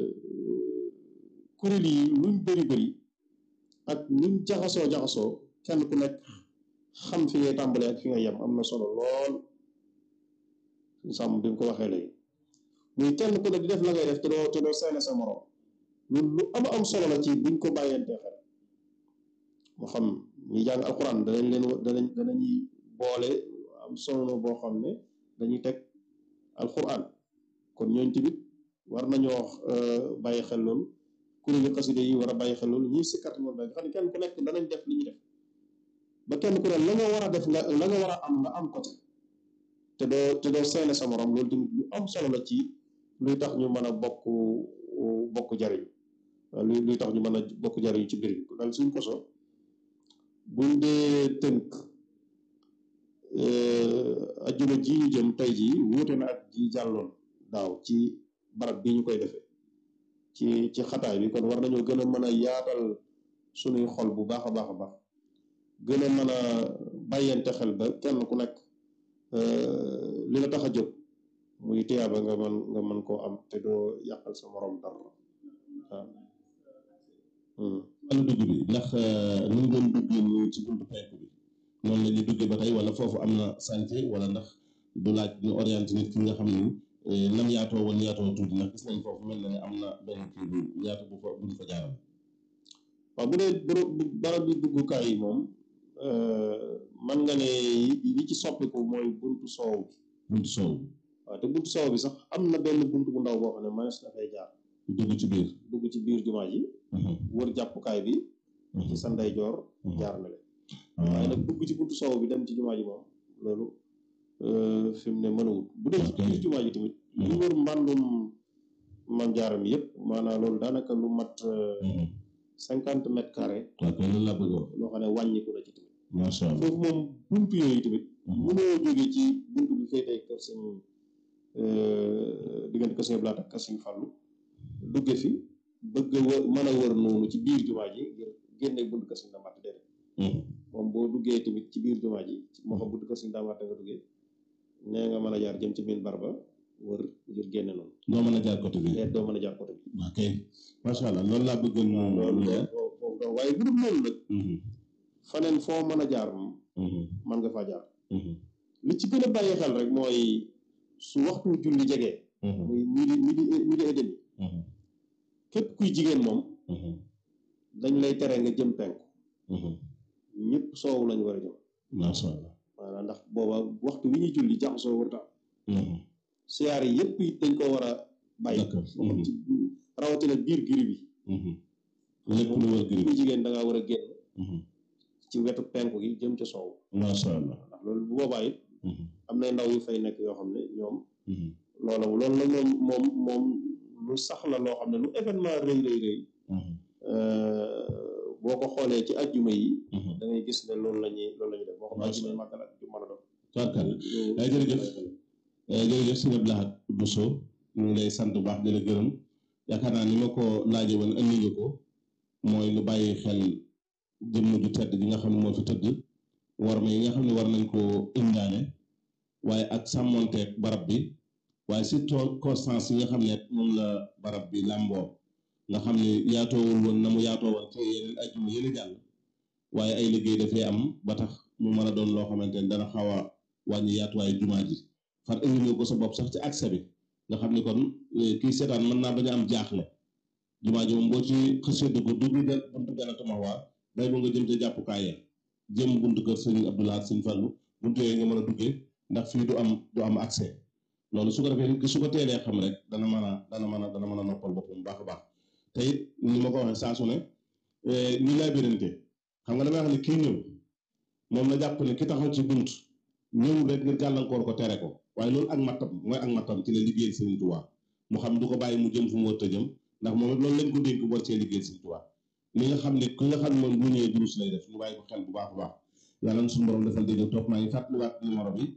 kuréel yi luñ bëri bëri ak luñ jaxasoo jaxasoo kenn ku nekk xam fi ngay tàmbalee ak fi nga yem am na solo lool suñ sàmm bi mu ko waxee léegi muy kenn ku ne di def la ngay def te doo te doo seene sa morom loolu lu am am solo la ci buñ ko bàyyentee xel moo xam ñi jàng alxuraan danañ leen danañ danañuy boole am solo boo xam ne dañuy teg alxuraan kon ñooñ tamit war nañoo bàyyi xel loolu kuréelu xaside yi war a bàyyi xel loolu ñuy sikkat moom da nga xam ne kenn ku nekk danañ def li ñu def ba kenn ku ne la nga war a def nga la nga war a am nga am ko te doo te doo seene sa morom loolu tamit lu am solo la ci luy tax ñu mën a bokk bokk jariñ luy luy tax ñu mën a bokk jariñ ci biir bi daal suñ koso buñ dee tënk ajjuma ji ñu jëm tey jii wuute na ak ji jàlloon daaw ci barab bi ñu koy defee ci ci xataay bi kon war nañoo gën a mën a yaatal suñuy xol bu baax a baax a baax gën a mën a bàyyante xel ba kenn ku nekk li la tax a jóg muy tiyaaba nga mën nga mën koo am te doo yàqal sa morom dara waaw wàllu dugg bi ndax ni mu doon duggee nii ci buntu penk bi noonu la ñuy duggee ba tey wala foofu am na chantier wala ndax du laaj ñu orienté nit ki nga xam ni nam yaatoo woon yaatoo tuuti ndax gis nañ foofu mel na ne am na benn kii bu yaatu bu fa buñ fa jaaral waaw bu dee barab bi duggukaay yi moom man nga ne li ci soppiku mooy buntu soow bi buntu soow waaw te buntu soow bi sax am na benn buntu bu ndaw boo xam ne mënees na fay jaar dugg ci biir dugg ci biir jumaa ji wër jàppukaay bi ci sa ndeyjoor jaar na leen waaye nag dugg ci buntu soow bi dem ci jumaa ji moom loolu fi mu ne mënawut bu dee ci biir jumaa ji tamit li wër mbàndum mam jaaram yëpp maanaam loolu daanaka lu mat cinquante mètres carrés waaw kay loolu laa bëgg wax loo xam ne wàññiku na ci tamit macha allah foofu moom buntu yooyu tamit mënoo jóge ci buntu bi féetee kër sëñ diggante kër sëñ Blaat ak kër sëñ Fàllu dugge fi bëgg a wër mën a wër noonu ci biir jumaa ji ngir génne buntu kër sëñ Damaat déedéet moom boo duggee tamit ci biir jumaa ji moo xam buntu kër sëñ Damaat nga duggee nee nga mën a jaar jëm ci biir barba wër ngir génne noonu doo mën a jaar côté bi te doo mën a jaar côté bi waaw kay macha allah loolu laa bëggoon moom loolu leer foofu doon waaye bu dul loolu nag faneen foo mën a jaar moom mën nga faa jaar li ci gën a bàyyi xel rek mooy su waxtu julli jegee muy midi midi midi et demi képp kuy jigéen moom dañ lay tere nga jëm penku ñëpp soowu lañu war a jëm macha allah maanaam ndax booba waxtu wi ñuy julli jaxasoo warta siyaar yi yëpp it dañ ko war a bàyyi D'accord. moo xam ci rawatina biir giri bi lépp lu wër gërëm kuy jigéen da ngaa war a génn ci wetu penku gi jëm ca soow macha allah ndax loolu bu boobaa it am na ndaw yu fay nekk yoo xam ne ñoom loola loolu la moom moom moom lu sax la loo xam ne lu événement rëy rëy rëy boo ko xoolee ci ajjuma yi da ngay gis ne loolu la ñuy loolu la ñuy def moo xam Macha ajjuma yi màggal ak ju mën a doon Tubaarkàlla ay jërëjëf jërëjëf sëñ Abdou Lahad Bousso ñu ngi lay sant bu baax di la gërëm yaakaar naa ni ma ko laaje woon andi nga ko mooy lu bàyyi xel jëmm ju tedd gi nga xam ne moo fi tëdd war ma yi nga xam ne war nañ koo indaane waaye ak sàmmonteeg barab bi waaye surtout constance yi nga xam ne moom la barab bi làmboo nga xam ne yaatoowul woon na mu yaatoo woon te yeneen ajjuma yële jàll waaye ay liggéey dafay am ba tax mu mën a doon loo xamante ne dana xaw a wàññi yaatuwaayu jumaa ji far indi nga ko sa bopp sax ci accès bi nga xam ni kon kii seetaan mën naa bañ a am jaaxle jumaa ji moom boo ci xësee dugg dugg de buntu Jannatul Mahwa day ba nga jëm ca jàppukaay ya jëm buntu kër sëñ Abdoulaye sëñ Fallu buntu yooyu nga mën a duggee ndax fii du am du am accès loolu su ko defee nit ki su ko teelee xam rek dana mën a dana mën a dana mën a noppal boppam baax a baax te it ni ma ko waxee saa su ne ñi lay birante xam nga damay wax ne kii ñëw moom na jàpp ne ki taxaw ci bunt ñëw rek ngir gàllankoor ko tere ko waaye loolu ak mattam mooy ak mattam ci la liggéeyal Sëriñ Tuubaa mu xam du ko bàyyi mu jëm fu mu war a jëm ndax moom it loolu lañ ko dénk war cee liggéeyal Sëriñ Tuubaa li nga xam ne ki nga xam ne moom bu ñëwee durus lay def ñu bàyyi ko xel bu baax a baax yàlla na suñu borom defal dégg topp maa ngi fàttaliwaat numéro bi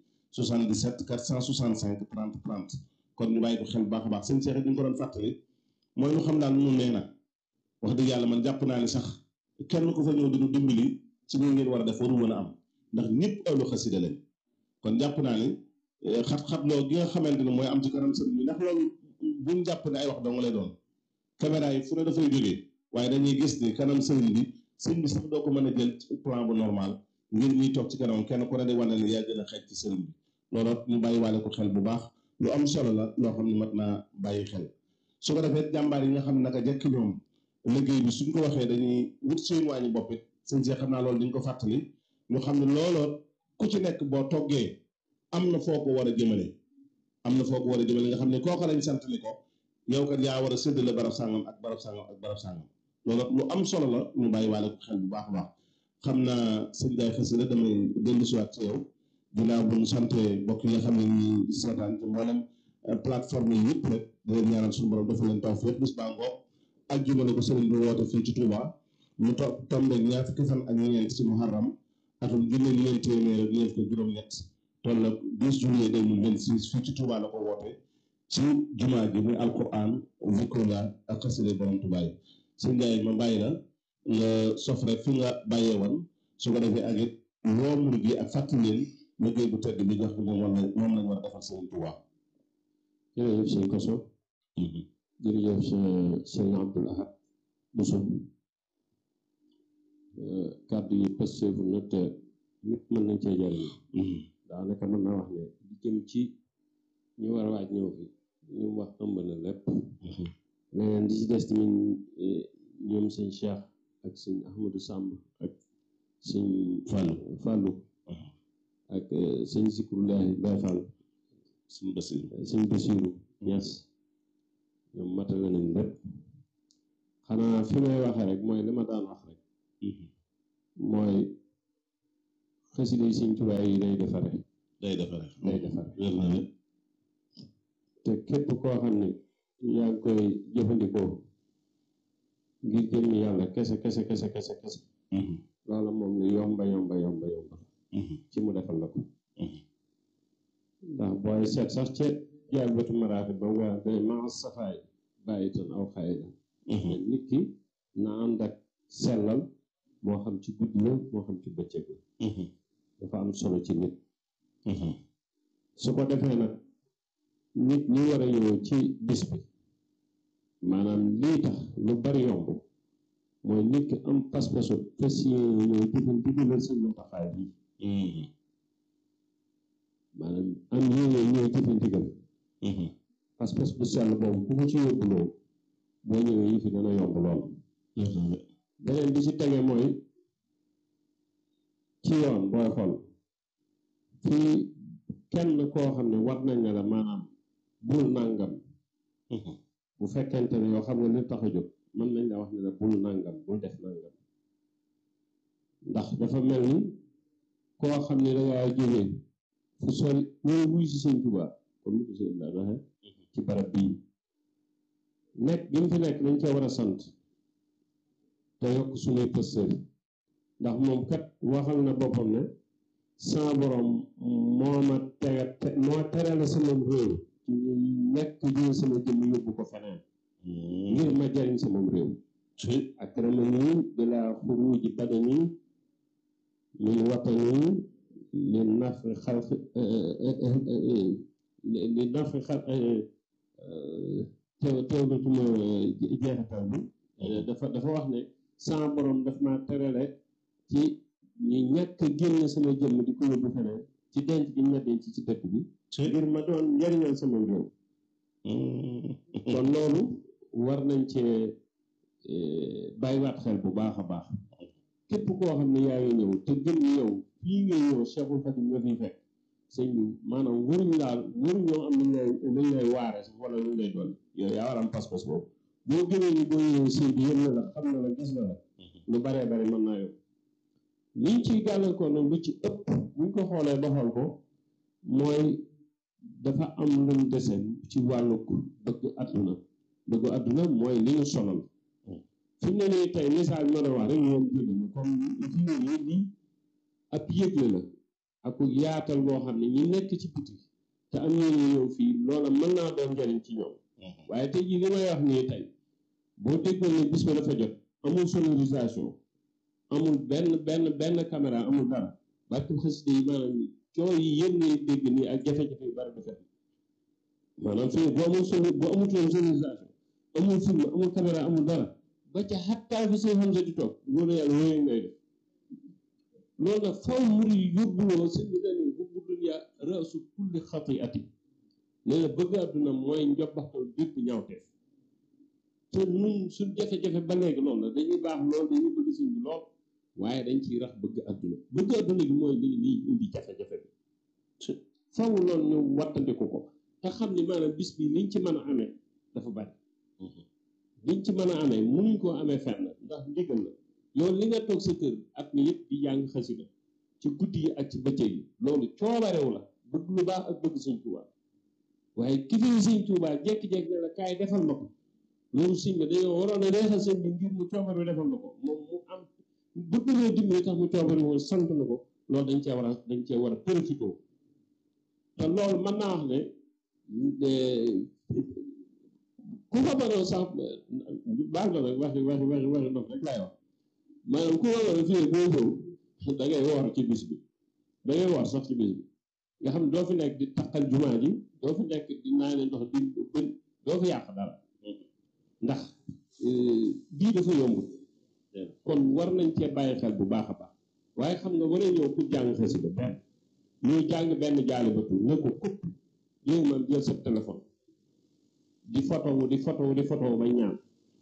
77 465 30 30 kon ñu bàyyi ko xel bu baax a baax seen seex it ñu ko doon fàttali mooy lu xam daal nu nee nag wax dëgg yàlla man jàpp naa ne sax kenn ku fa ñëw dinu dimbali ci ñu ngeen war a def waru mën a am ndax ñëpp awlu xasida lañ kon jàpp naa ni xat-xat loo gi nga xamante ne mooy am ci kanam sëriñ bi ndax loolu buñ jàpp ne ay wax dong lay doon caméra yi fu ne dafay jógee waaye dañuy gis ni kanam sëriñ bi sëriñ bi sax doo ko mën a jël ci plan bu normal ngir ñuy toog ci kanam kenn ku ne di wane ne yaa gën a xeej ci sëriñ bi loolu ñu bàyyi waale ko xel bu baax lu am solo la loo xam ne mat naa bàyyi xel su ko defee jàmbaar yi nga xam ne naka jekk ñoom liggéey bi suñ ko waxee dañuy wut seen wàññi bopp it sëñ see xam naa loolu dañ ko fàttali ñu xam ne looloo ku ci nekk boo toggee am na foo ko war a jëmale am na foo ko war a jëmale nga xam ne kooku lañ sant ni ko yow kat yaa war a séddale barab sàngam ak barab sàngam ak barab sàngam loolu lu am solo la ñu bàyyi waale ko xel bu baax a baax xam naa sëñ Gaye Xasida damay dellu si waat ci yow ginnaaw bu ñu sante mbokk yi nga xam ne ñu seetaan ci mboolem plateforme yi yëpp rek di leen ñaanal suñu borom dafa leen tawfeex bis baa ngoog ajjuma la ko sëriñ bi woote fii ci Touba mu to tombe ñaar fukki fan ak ñeent ci muharram atum junne ñeent téeméer ak ñeent ko juróom-ñett toll ak 10 juillet 2026 fii ci Touba la ko woote ci jumaa ji muy alquran zikrullah ak xasida borom Touba yi sëñ Ndiaye ma bàyyi la nga sof rek fi nga bàyyee woon su ko defee ak it woo murid yi ak fàttali leen liggéey bu tedd bi nga xam ne moom la moom lañ war a defal sëriñ Touba. jërëjëf sëñ Koso jërëjëf sëñ Abdul Ahad Bousso kàddu yi pësteefu na te ñëpp mën nañ cee jariñ daanaka mën naa wax ne di jëm ci ñu war a waaj ñëw fi ñu wax ëmb na lépp leneen di ci des tamit ñoom sëñ Cheikh ak sëñ Ahmadou Samb ak sëñ Fallou Fallou ak sëñ Zikrullahi Baye Fall sëñ Basiru sëñ Basiru Ñas ñoom matale nañ lépp xanaa fi may waxee rek mooy li ma daan wax rek mooy xasida yi sëñ Tuubaa yi day defare day defare day defare wér na ne te képp koo xam ne yaa ngi koy jëfandikoo ngir jëmmi yàlla kese kese kese kese kese loola moom lu yomba yomba yomba yomba ci mu defal la ko ndax booy seet sax ca jaay bëtu maraaxi ba nga day maa safaay bàyyi tan aw xayi la nit ki na ànd ak sellal moo xam ci guddi la moo xam ci bëccëg la dafa am solo ci nit su ko defee nag nit ñi war a ñëw ci bis bi maanaam lii tax lu bari yomb mooy nit ki am pas-pasu fas yéene ñëw jëfal digalal seen muntaxaay bi maanaam am yéene ñëw jëfal digal pas-pas bu sell boobu ku ko ci yóbbuloo boo ñëwee yi fi dana yomb lool beneen bi ci tege mooy ci yoon booy xool fii kenn koo xam ne war nañ ne la maanaam bul nàngam bu fekkente ne yoo xam ne li tax a jóg mën nañ la wax ne la bul nàngam bul def nàngam ndax dafa mel ni koo xam ne dangaa jógee fu sori ñëw wuy si sëñ Tuubaa comme ni ko sëñ Ibrahima waxee ci barab bii nekk gi mu fi nekk dañ cee war a sant te yokk suñuy pëstër ndax moom kat waxal na boppam ne sama borom moo ma tega te moo tere la sama réew ci nekk jël sama jëmm yóbbu ko feneen ngir ma jariñ sama réew akramani bila xuruji badani min watani li nafi xalq li nafi xalq teew teewlatuma jeexital bi dafa dafa wax ne sama borom daf ma terale ci ñu ñàkk a génn sama jëmm di ko yóbbu feneen ci denc gi ñu ma denc ci dëkk bi ngir ma doon njariñal sama réew kon loolu war nañ cee bàyyiwaat xel bu baax a baax képp koo xam ne yaa ngi ñëw te gën yow fii ngay ñëw Cheikhul Khadim nga fiy fekk sëñ bi maanaam waruñ daal waruñ ñoo am luñ lay luñ lay waare sax wala luñ lay dolli yow yaa war am pas-pas boobu boo gënee ni boo ñëwee sëñ bi yëm na la xam na la gis na la lu baree bari mën naa yow liñ ciy gàllankoor nag lu ci ëpp buñ ko xoolee ba xool ko mooy dafa am luñ dese ci wàllu bëgg àdduna bëgg àdduna mooy li ñu sonal fi mu ne nii tey message bi ma doon wax rek yéen jégg comme fi mu ne nii lii ab yëgle la ak yaatal boo xam ne ñi nekk ci biti te am ñu ñëw fii loola mën naa doon njariñ ci ñoom waaye tey jii li may wax nii tey boo déggoon ne bis ba dafa jot amul sonorisation amul benn benn benn caméra amul dara barke xasida yi maanaam coow yi yëpp ngay dégg nii ak jafe-jafe yu bari du fet maanaam fii bu amul son bu amutoon sonorisation amul film amul caméra amul dara ba ca xattaa fi seen xam sa di toog loolu yàlla wooyu ngay def loolu nag faw muri yóbbuloo sëñ bi dani hubbu dunya raasu kulli xatiati nee na bëgg àdduna mooy njobbaxtal bépp ñaawteef te nun suñ jafe-jafe ba léegi loolu la dañuy baax lool dañuy bëgg sëñ bi lool waaye dañ ciy rax bëgg àdduna bëgg àdduna gi mooy li liy indi jafe-jafe bi faw loolu ñu wattandiku ko te xam ni maanaam bis bi liñ ci mën a amee dafa bari liñ ci mën a amee mënuñ koo amee fenn ndax ndigal la yow li nga toog sa kër at mi yëpp di jàng xasida ci guddi yi ak ci bëccëg yi loolu coobarew la bëgg lu baax ak bëgg sëñ Tuubaa waaye ki fi sëñ Tuubaa jekki-jekki ne la kaay defal ma ko loolu sëñ bi dañoo waroon a reexal sëñ bi ngir mu coobarew defal ma ko moom mu am bëgg loo dimbali tax mu coobarew woon sant na ko loolu dañ cee war a dañ cee war a profité te loolu mën naa wax ne ku fa mënoon sax baal ma nag waxi waxi waxi waxi ndox rek laay wax maanaam ku fa mënoon fii boo ñëw da ngay woor ci bis bi da ngay woor sax ci bis bi nga xam ne doo fi nekk di taqal jumaa ji doo fi nekk di naan ndox di bën doo fi yàq dara ndax bii dafa yomb kon war nañ cee bàyyi xel bu baax a baax waaye xam nga war a ñëw pour jàng xasida benn ñuy jàng benn jaali batu ne ko kupp yow man jël sa téléphone di photo wu di photo wu di photo wu ba ñaan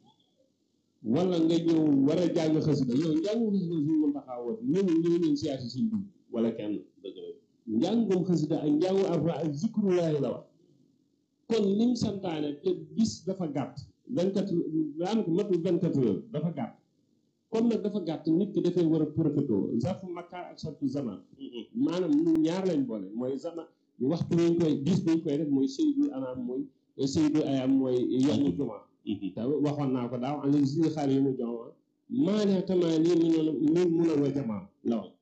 wala nga ñëw war a jàng xasida yow njàngum xasida suñu mën taxaa woot ñëw ñëw leen siyaasi siñ bi wala kenn dëgg la njàngum xasida ak njàngu alxuraan ak zikrullaahi la wax kon lim santaane te bis dafa gàtt vingt quatre daanaka matul vingt quatre heures dafa gàtt comme nag dafa gàtt nit ki dafay war a profité zarfu makkaar ak zarfu zaman maanaam ñu ñaar lañ boole mooy zaman waxtu ñu koy bis biñ koy def mooy seydul anaam mooy seydul ayam mooy yomu jumaa te waxoon naa ko daaw am na si xaar yi mu jox maanaa tamaa lii mu noonu mi mun a wa jamaa la wax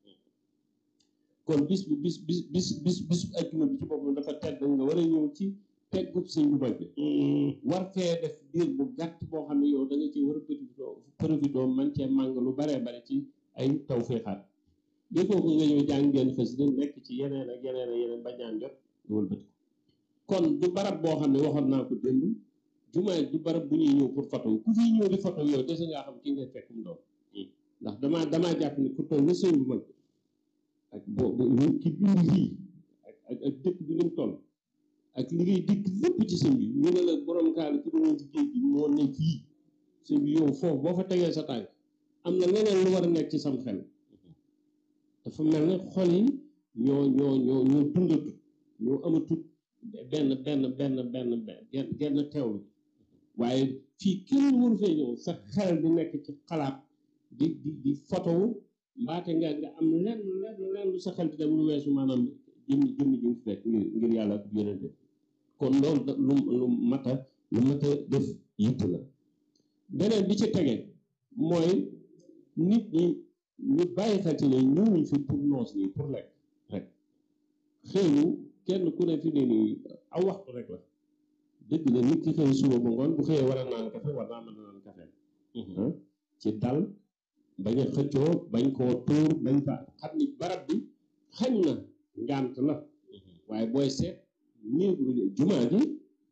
kon bis bi bis bis bis bis bis ajjuma bi ci boppam dafa tedd nga war a ñëw ci teggub sëñ bu mag bi war fee def diir bu gàtt boo xam ne yow da nga ci war a profité profité man cee màng lu baree bare ci ay taw féexaat bi kooku nga ñëw jàng ngeen xës di nekk ci yeneen ak yeneen ak yeneen ba ñaan jot nga wëlbati kon du barab boo xam ne waxoon naa ko démb jumaa du barab bu ñuy ñëw pour photo ku fi ñëw di photo yow dese ngaa xam ki ngay fekk mu doon ndax damaa damaa jàpp ni ku toll ni sëñ bu mag ak boobu ki bind lii ak ak ak dëkk bi ni mu toll ak li ngay dikk lépp ci sëñ bi ñu ne la borom kaal ci doon ci géej gi moo ne fii sëñ bi yow foofu boo fa tegee sa tànk am na leneen lu war a nekk ci sam xel dafa mel ne xol yi ñoo ñoo ñoo ñoo dundatut ñoo amatut benn benn benn benn benn genn teewlu waaye fii kenn waru fee ñëw sa xel di nekk ci xalaat di di di photo mbaate nga nga am lenn lenn lenn lu sa xel di dem lu weesu maanaam jëmmi jëmmi ji nga fekk ngir ngir yàlla ak yonente kon loolu da lu lu mat a lu mat a def yitt la beneen bi ci tege mooy nit ñi ñu bàyyi xel ci ne ñëwuñ fi pour noos nii pour lekk rek xëyu kenn ku ne fi ne nii aw waxtu rek la dëgg la nit ki xëy suba ba ngoon bu xëyee war a naan kafe war naa mën a naan kafe ci dal bañ a xëccoo bañ koo tuur bañ fa xam ni barab bi xañ na ngànt la waaye booy seet nii jumaa ji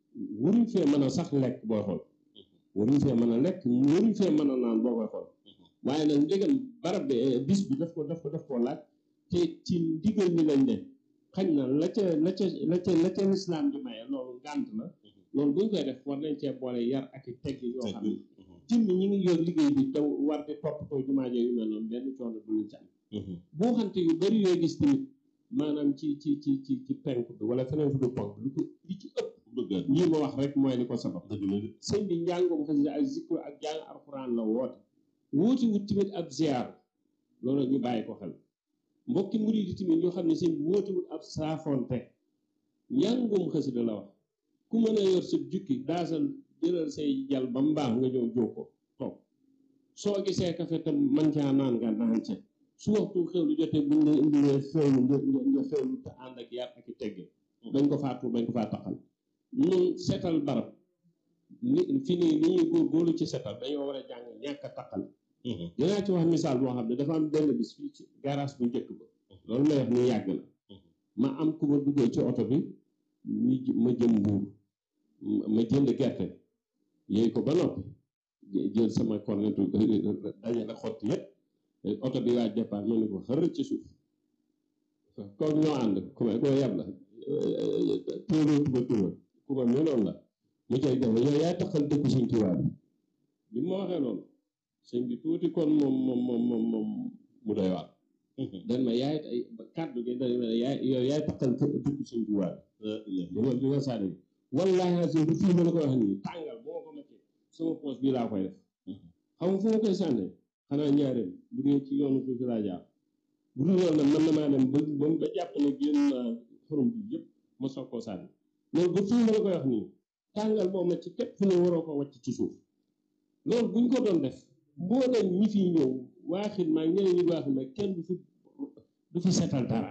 waruñ fee mën a sax lekk booy xool waruñ fee mën a lekk waruñ fee mën a naan boo koy xool waaye nag ndegam barab bi bis bi daf ko daf ko daf koo laaj te ci ndigal mi lañ ne xañ na la ca la ca la ca la ca lislaam di maye loolu ngànt la loolu buñ koy def war nañ cee boole yar ak i tegg yoo xam ne jëmmi ñi ngi yor liggéey bi te war di toppatoo jumaa yu mel noonu benn coono du leen ci am boo xamte yu bari yooyu gis tamit maanaam ci ci ci ci ci penk bi wala feneen fu du ponk lu ko li ci ëpp bëgg lii ma wax rek mooy li ko sabab dëgg la de sëñ bi njàngum xasida ak zikru ak jàng alxuraan la woote wuuti wut tamit ab ziar loolu ñu bàyyi ko xel mbokki murid yi tamit ñoo xam ne sëñ bi wuuti wut ab saafonte njàngum xasida la wax ku mën a yor sa jukki daasal jëlal say jal ba mbaax nga ñëw jóg ko toog soo gisee kafe tam man caa naan nga naan ca su waxtu xewlu jotee buñ la indilee xewlu nga nga nga xewlu te ànd ak yar ak i tegge bañ ko faa tuur bañ ko faa taxal ñun seetal barab li fi nii li ñuy góorgóorlu ci seetal dañoo war a jàng ñàkk a taqal dinaa ci wax misaal boo xam ne dafa am benn bis fii ci garage bu njëkk ba loolu may wax ni yàgg na ma am ku ma duggee ci oto bi ñu j- ma jëm mbuur ma jënd gerte yooyu ko ba noppi jë- jël sama cornetu dajale xotti yëpp oto bi waaj départ ma ne ko xër ci suuf kooku ñoo ànd ku ma koo yab la tuura tuba tuura ku ma meloon la mu cay def yow yaay taxal dëkku suñ tubaab bi bi ma waxee loolu sëñ bi tuuti kon moom moom moom moom moom mu doy waar dan ma yaay ay kàddu gi dañ ma yaay yow yaay taxal dëkku suñ tubaab bi bi ma bi ma sànni wallaahi asim bu fii ma la ko wax nii tàngal bu ma ko maccee sama poos bii laa koy def xam nga fu ma koy sànne xanaa ñaareel bu dee ci yoonu suuf si laa jaar bu dul loolu nag mën na maa dem ba ba ba jàpp ne génn naa xorom bi yëpp ma soog koo sànni loolu ba fii ma la koy wax nii tàngal boo ma ci képp fu ne waroo ko wàcc ci suuf loolu buñ ko doon def mbooleem ñi fi ñëw waaxit maa ñeneen ñi waaxit maa kenn du fi du fi setal dara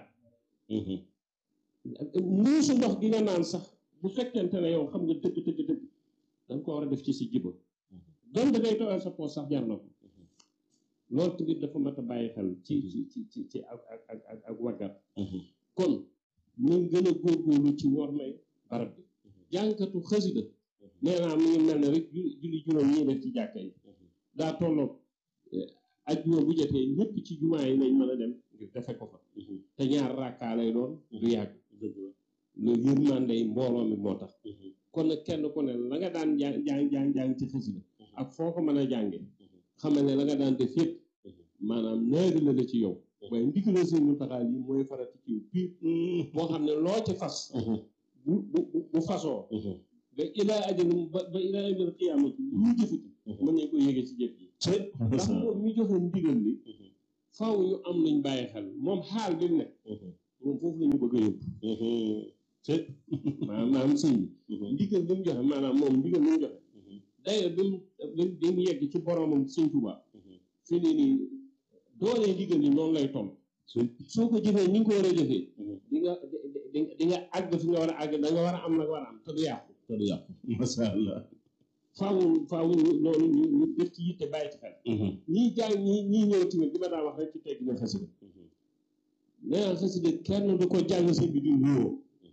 muusu ndox gi nga naan sax bu fekkente ne yow xam nga dëgg dëgg dëgg da nga ko war a def ci si jiba donte day tooyal sa poos sax jar na ko loolu tamit dafa mat a bàyyi xel ci ci ci ci ci ak ak ak ak ak waggat kon ñu gën a góorgóorlu ci war may barab bi jànkatu xasida nee naa mu ngi mel ne rek ju- julli juróom ñuy def ci jàkka yi daa tolloog ajjuma bu jotee ñëpp ci jumaa yi lañ mën a dem ngir defe ko fa te ñaar rakkaa lay doon du yàgg loolu yërmande yi mbooloo mi moo tax kon nag kenn ku ne la nga daan jàng jàng jàng jàng ci xasida ak foo ko mën a jànge xamal ne la nga daan def yëpp maanaam naari la la ci yow waaye ndigal sëñ mu taxaal yi mooy farati ci yow piir boo xam ne loo ci fas bu bu bu- bu fasoo ba ilaa ajalum ba ba ilaa ajal xiyaamati lu ñu jëfati mën nañ ko yéege ci jëf ji ndax moom mi joxe ndigal li faaw ñu am luñ bàyyi xel moom xaal bi mu ne moom foofu la ñu bëgg a yóbbu maanaam maanaam sëñ bi ndigal li mu joxe maanaam moom ndigal li mu joxe d'ailleurs bi mu bi mu yegg ci boromam sëñ Tuubaa fi nii nii doole ndigal li noonu lay toll soo ko jëfee ni nga ko war a jëfee di nga di di nga àgg fi nga war a àgg da nga war a am nag war a am te du yàqu te du yàqu masha Allah faaw faaw ñu- loolu ñu ñu def ci yitte bàyyi ci xel ñii jàng ñii ñii ñëw tamit li ma daa wax rek ci tegg na xasida nee naa xasida kenn du ko jàng sëñ bi di wuyoo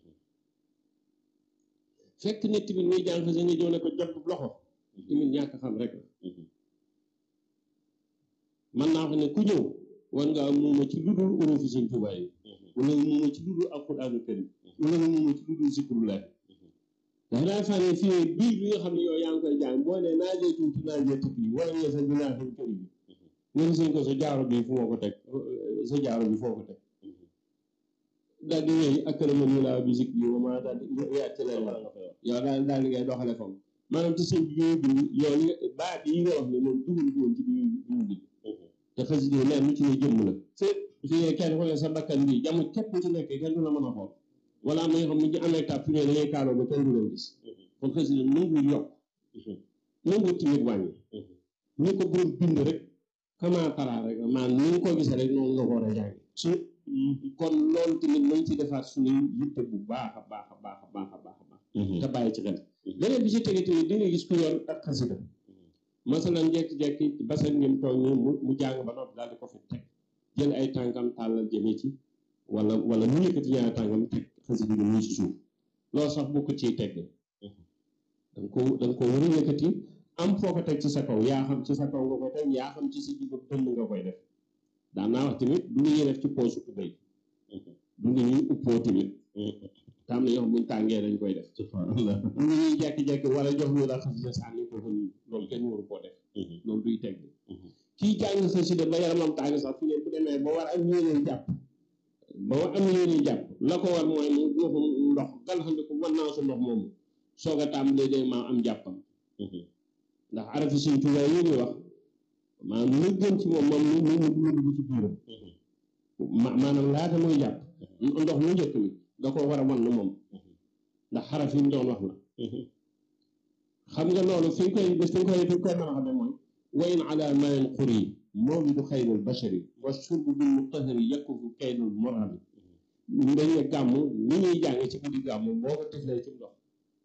fekk nit tamit muy jàng xasida nga ñëw ne ko jot loxo tamit ñàkk xam rek la man naa wax ne ku ñëw war ngaa muuma ci lu dul urufi sëñ Tuubaa yi wala nga muuma ci lu dul alquraanu karim wala nga muuma ci lu dul zikrullah dafa daa fànne fii bii bi nga xam ne yow yaa ngi koy jàng boo ne naajee tuuti naajee tukki yi wala nga sa binaa fi kër yi nga ne sëñ ko sa jaaro bi fu ma ko teg sa jaaro bi foo ko teg daal di wéy ak këraman ñu laa bi zikri yi ma daal di yaat ci leen la yow daal daal di ngay doxale foofu maanaam ci sëñ bi ñuy bind yow li nga baat yi nga wax ne moom dugal ko woon ci bi ñu bi ñu bind te xasida yi leen lu ci ne jëmm la fii kenn ku ne sa bakkan bi jamu képp ci nekk kenn du la mën a xool wala am na ñoo xam ne ñu amee tàpp ne dañuy kaaloo ba kenn du leen gis kon xasida nangu yokk nangu timit wàññi ni ko borom bind rek kama tara rek maanaam ni nga ko gisee rek noonu nga ko war a jàng su kon loolu tamit nañ ci defaat suñuy yitte bu baax a baax a baax a baax a baax a baax te bàyyi ci xel beneen bi ci tege tamit di nga gis ku yor ak xasida masalan jekki-jekki basan ngeen toog ni mu mu jàng ba noppi daal di ko fi teg jël ay tànkam tàllal jëme ci wala wala mu yëkkati ñaari tànkam teg xasida gi muy ci suuf loolu sax boo ko ciy tegg da nga ko da nga ko war a yëkkati am foo ko teg ci sa kaw yaa xam ci sa kaw nga koy teg yaa xam ci sa jiba dënn nga koy def daan naa wax tamit du ñuy def ci poosu tubéy du ñuy uppoo tamit tam na ñoo xam buñ tàngee dañ koy def subhanallah du ñuy jekki-jekki wala jox ñu la xasida sànni ko fa nii loolu kenn waru koo def loolu duy teg kii jàng xasida ba yaramam tàng sax fi ne bu demee ba war am yéene jàpp ba war am yéene jàpp la ko war mooy mu joxu ndox galaxandiku wan naa su ndox moomu soog a tàmbalee day maa am jàppam ndax arafi Sëñ Tuubaa yi ñuy wax maanaam lu gën ci moom moom mu mu mu dugg ci biiram ma maanaam laata muy jàpp ndox mu njëkk mi da ko war a wan moom ndax xaraf yi mu doon wax la xam nga loolu fi nga koy bés fi nga koy fi nga koy mën a xamee mooy wayn ala mayin xuri mawlidu xayril bashari wa shurbu bil mutahari yakufu kaydul morami dañ ne gàmm ni ñuy jàng ci guddi gàmm boo ko tiflee ci ndox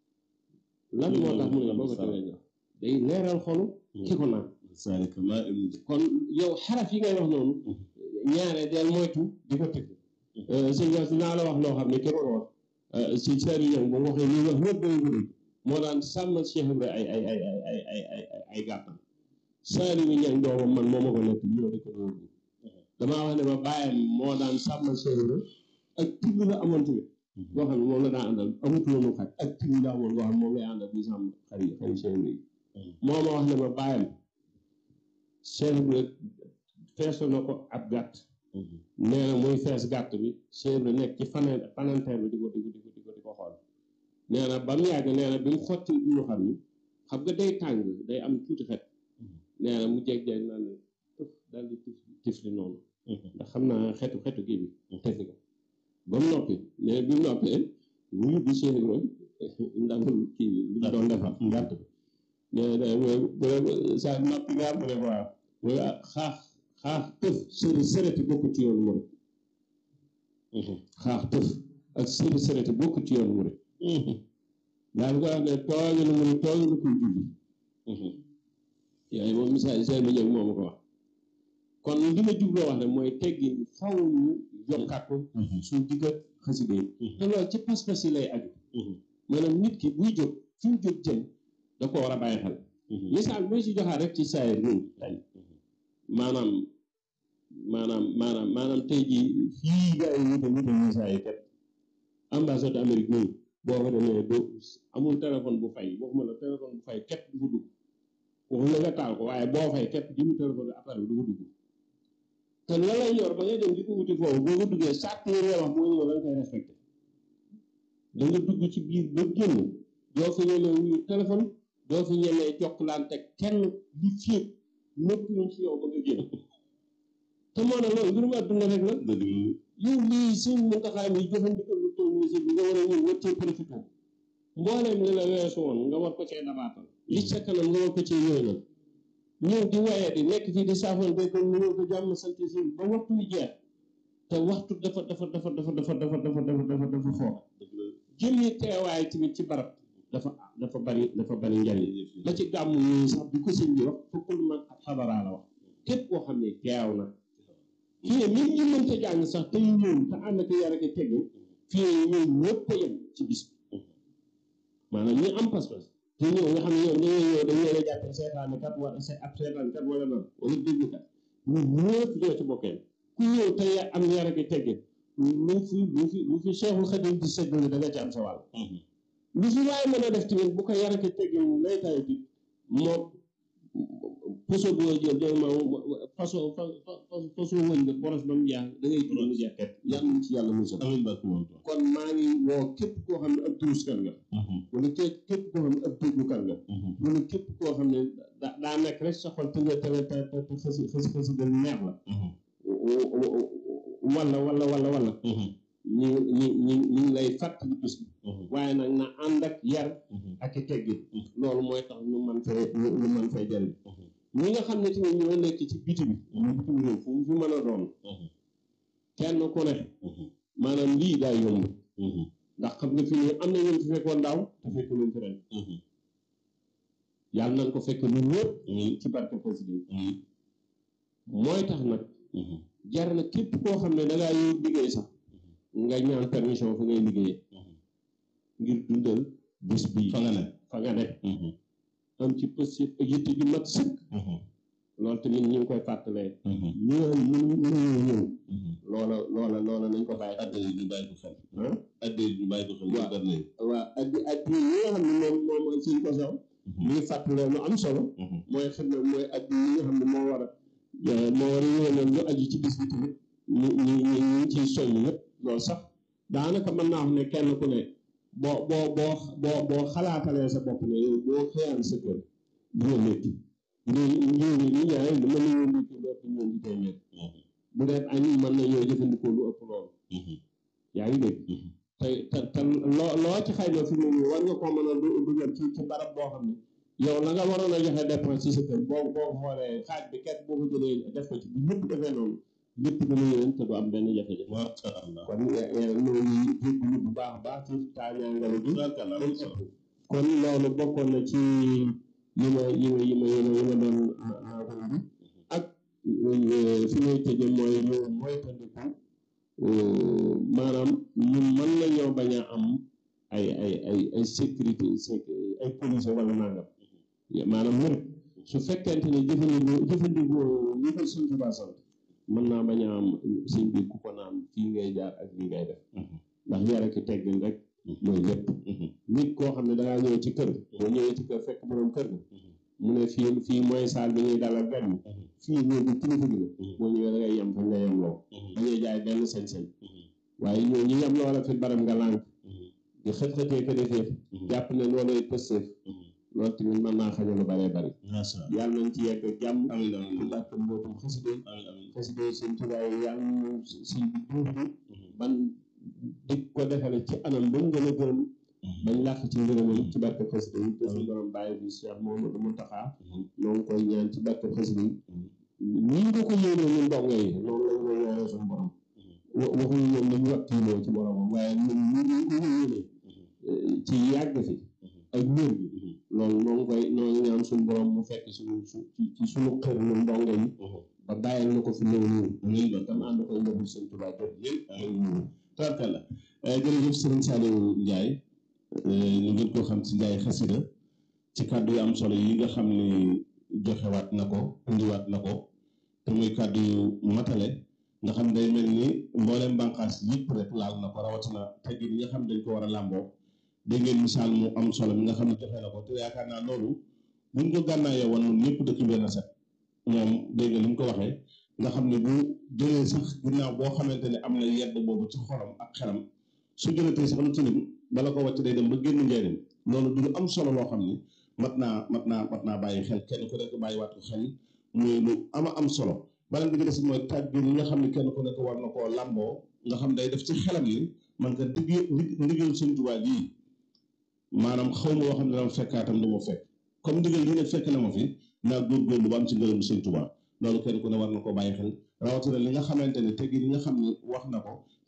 lan moo tax mu ne boo ko tiflee ndox day leeral xolu ki ko naan zalika ma kon yow xaraf yi ngay wax noonu ñaare del moytu di ko tifli sëñ Gas dinaa la wax loo xam ne ki ko wax si sari yow bu waxee li wax ñëpp day guddi moo daan sàmmal Cheikh Ibrahima ay ay ay ay ay ay ay ay ay gàttam saari wi ñang doomam man moo ma ko nekk ñoo di ko dóor damaa wax ne ma bàyyam moo daan sàmmal Cheikh Ibrahima ak tibb la amoon tamit boo xam ne moom la daan àndal amutuloonu xaj ak tibb la amoon boo xam ne moom lay àndal di sàmm xari xari Cheikh Ibrahima moo ma wax ne ma bàyyam Cheikh Ibrahima feeso na ko ab gàtt nee na muy fees gàtt bi Cheikh Ibrahima nekk ci faneen fananteer bi di ko di ko di ko di ko di ko xool nee na ba mu yàgg nee na bi mu xotti ñu xam ni xam nga day tàng day am tuuti xet nee na mu jeg-jeg naa ne tëf daal di tif tifli noonu ndax xam naa xetu xetu kii bi tefi ko ba mu noppi mais bi mu noppee mu yóbbu Cheikh Ibrahima ndamul kii bi li mu doon defar gàtt bi nee na mooy sa noppi nga mu ne waaw mooy xaax xaax tëf sëri sëreti bokk ci yoonu murid xaax tëf ak sëri sëreti bokk ci yoonu murid daal ko wax ne tooge na mu ne tooge na kuy julli yooyu moom misaal seen bi ñëw moom ko wax kon li ma jubloo wax ne mooy teggin faw ñu yokkaat ko suñ digga xasida yi te loolu ci pas-pas yi lay aju maanaam nit ki buy jóg fi mu jóg jëm da ko war a bàyyi xel misaal mooy si joxaat rek ci saayir nii tey maanaam maanaam maanaam maanaam tey jii fii gars yi wute wute ñu saa yi kat ambassade Amérique nii boo ko demee doo amul téléphone bu fay waxuma la téléphone bu fay képp du ko dugg waxuma la nga taal ko waaye boo fay képp jëmu téléphone bi appareil du ko dugg te la lay yor ba ngay dem di ko wuti foofu boo ko duggee sàrt yi ngay wax boo ñëw da nga koy respecté da nga dugg ci biir ba génn doo fi ñemee wuyu téléphone doo fi ñemee jokkalante kenn li féeg nëpp ñu ci yow ba nga génn te moo ne loolu mbirum àdduna rek la yow lii suñ muntaxaa mi jëfandikoo lu toll nii si bi nga war a ñëw war cee profité mbooleem li la weesu woon nga war ko cee dabaatal li sa kanam nga war ko cee yooyal ñëw di waye di nekk fii di saafoon béy kon ñëw ko jàmm sant si ba waxtu wi jeex te waxtu dafa dafa dafa dafa dafa dafa dafa dafa dafa dafa xool jëmmi teewaay tamit ci barab dafa dafa bari dafa bari njariñ ba ci gàmm yi sax bi ko sëñ bi wax fukkul man ak xabaraa la wax képp koo xam ne teew na fii ne même ñi mënta jàng sax te ñu ñëw te ànd ak yar ak teggin fii ne ñëw ñëpp a yem ci bis bi maanaam ñi am pas-pas te ñëw nga xam ne yow dañuy ñëw dañ leen a jàppe seetaane kat wala ab seetaan kat wala noonu wala déglu kat ñun ñëpp ñoo ci bokkee ku ñëw te am yar ak teggin lu fi lu fi lu fi Cheikhul Khadim di séddale da nga ci am sa wàll lu fi waaye mën a def tamit bu ko yar ak teggin lay tayo bi moo poso boo jël dégg ma façon façon wëñ nga boros ba mu jeex da ngay tudd mu jeex ket yàlla ci yàlla musal kon maa ngi woo képp koo xam ne ab duruskat nga wala képp képp koo xam ne ab déglukat nga wala képp koo xam ne da daa nekk rek sa xol te nga te te te xësi xësi xësi gën neex la wala wala wala wala ñu ñu ñu ñu ngi lay fàttali bis bi waaye nag na ànd ak yar ak i teggin loolu mooy tax ñu mën fay ñu mën fay jëriñ ñi nga xam ne tamit ñoo nekk ci biti bi ñu bitim réew fu mu fi mën a doon kenn ku ne maanaam lii daa yomb ndax xam nga fi ne am na ñun fi fekkoon daaw te fekk nañ fi ren yàlla nañ ko fekk ñun ñëpp ci barke président mooy tax nag jar na képp koo xam ne da ngaa yow liggéey sax nga ñaan permission fa ngay liggéeyee ngir dundal bis bi fa nga ne fa nga ne am ci possible ak yitte ju mat sëkk loolu tamit ñu ngi koy fàttalee ñëw ñu ñu ñëw loola loola loola nañ ko bàyyi adde yi ñu bàyyi ko xel ah adde yi ñu bàyyi ko xel Waaw. gar nañ waaw ak ak yi nga xam ne moom moom mooy suñ ko saw mi ngi fàttalee lu am solo mooy xam ne mooy ak yi nga xam ne moo war a moo war a yéwénal lu aju ci bis bi tamit ñu ñu ñu ñu ciy soññ ñëpp loolu sax daanaka mën naa wax ne kenn ku ne boo boo boo boo boo xalaatalee sa bopp ne yow boo xëyaan sa kër dina métti ñu ñu ñu ñaare mën nañoo métti lu ëpp ñoom di koy métti bu dee añ mën nañoo jëfandikoo lu ëpp loolu yaa ngi dégg te te te loo loo ci xëy na fi mu ne war nga koo mën a du- dugal ci ci barab boo xam ne yow la nga waroon a joxe dépense ci sa kër boo boo xoolee xaaj bi ket boo ko jëlee def ko ci bu ñëpp defee noonu lépp dana yéwén te du am benn jafe-jafe masha Allah kon ñoo ngi jégalu bu baax a baax ci taañaangale bi tubaarkàlla am solo kon loolu bokkoon na ci yi ma yi ma yi ma yi ma yi ma doon aaxoon bi ak fi may tëje mooy ñu moytandiku maanaam ñun mën nañoo bañ a am ay ay ay ay sécurité sécu- ay police wala nangam maanaam murit su fekkente ne jëfandikoo jëfandikoo li ko suñ Tuubaa sant mën naa bañ a am sëñ bi ku ko naan fii ngay jaar ak fii ngay def ndax yar ak teggin rek mooy lépp nit koo xam ne dangaa ñëw ci kër boo ñëwee ci kër fekk borom kër gi mu ne fii fii mooy saal bi ñuy dalal gan ñi fii ñëw bi kilifa gi la boo ñëwee da ngay yem fa nga yem loo dañuy jaay benn sañ-sañ waaye ñoo ñi yem loola fi baram nga lànk di xët-xëtee ko defee jàpp ne loolay pësteef loolu tamit mën naa xañal lu bëree bëri masha Allah yàlla nañ ci yegg ak jàmm amiin amiin ci barke mbootum xasida amiin amiin xasida sëñ Tuubaa yi yàlla ñu sëñ bi duudu ban di ko defale ci anam ba mu gën a gërëm bañ làq ci ngërëmam ci barke xasida yi te suñu borom bàyyi bi Cheikh Mouhamadou Mountakha ñoo ngi koy ñaan ci barke xasida yi nii nga ko yéenee ñun ndongo yi noonu lañ koy ñaanee suñu borom wa- waxuñu ñoom nañu wakkiiloo ci boromam waaye ñun ñu ñu ko yéenee ci yàgg fi ak ñër gi loolu noo ngi koy noo ngi ñaan suñu borom mu fekk suñu su ci ci suñu xër ñun ndongo yi ba bàyyil na ko fi ñëw ñëw amiin ba tam ànd koy njabul sëñ Tuubaa jot amiin tubaarkàlla jërëjëf Serigne Saliou Ndiaye ñu gën koo xam ci Ndiaye xasida ci kàddu yu am solo yi nga xam ni joxewaat na ko indiwaat na ko te muy kàddu yu matale nga xam day mel ni mboolem bànqaas yëpp rek laal na ko rawatina teggin yi nga xam dañ ko war a làmboo dégg ngeen misaal mu am solo mi nga xam ne joxe na ko te yaakaar naa loolu buñ ko gànnaayoo woon ñun ñëpp dëkk benn set moom dégg nga ni mu ko waxee nga xam ne bu jëlee sax ginnaaw boo xamante ne am na yedd boobu ci xolam ak xelam su jëlatee sax lu tilim bala ko wàcc day dem ba génn njëriñ loolu du lu am solo loo xam ni mat naa mat naa mat naa bàyyi xel kenn ku nekk bàyyiwaat ko xel muy lu ama am solo beneen bi ci des mooy tàgg yi nga xam ne kenn ku nekk war na koo làmboo nga xam day def ci xelam ni man ka digg ndigal Sëñ Tuubaa lii maanaam xaw ma woo xam ne dama fekkaatam du ma fekk comme ndigal lii nag fekk na ma fi naa góorgóorlu ba am ci ngërëm Sëñ Tuubaa loolu kenn ku ne war na koo bàyyi xel rawatina li nga xamante ne teggi li nga xam ne wax na ko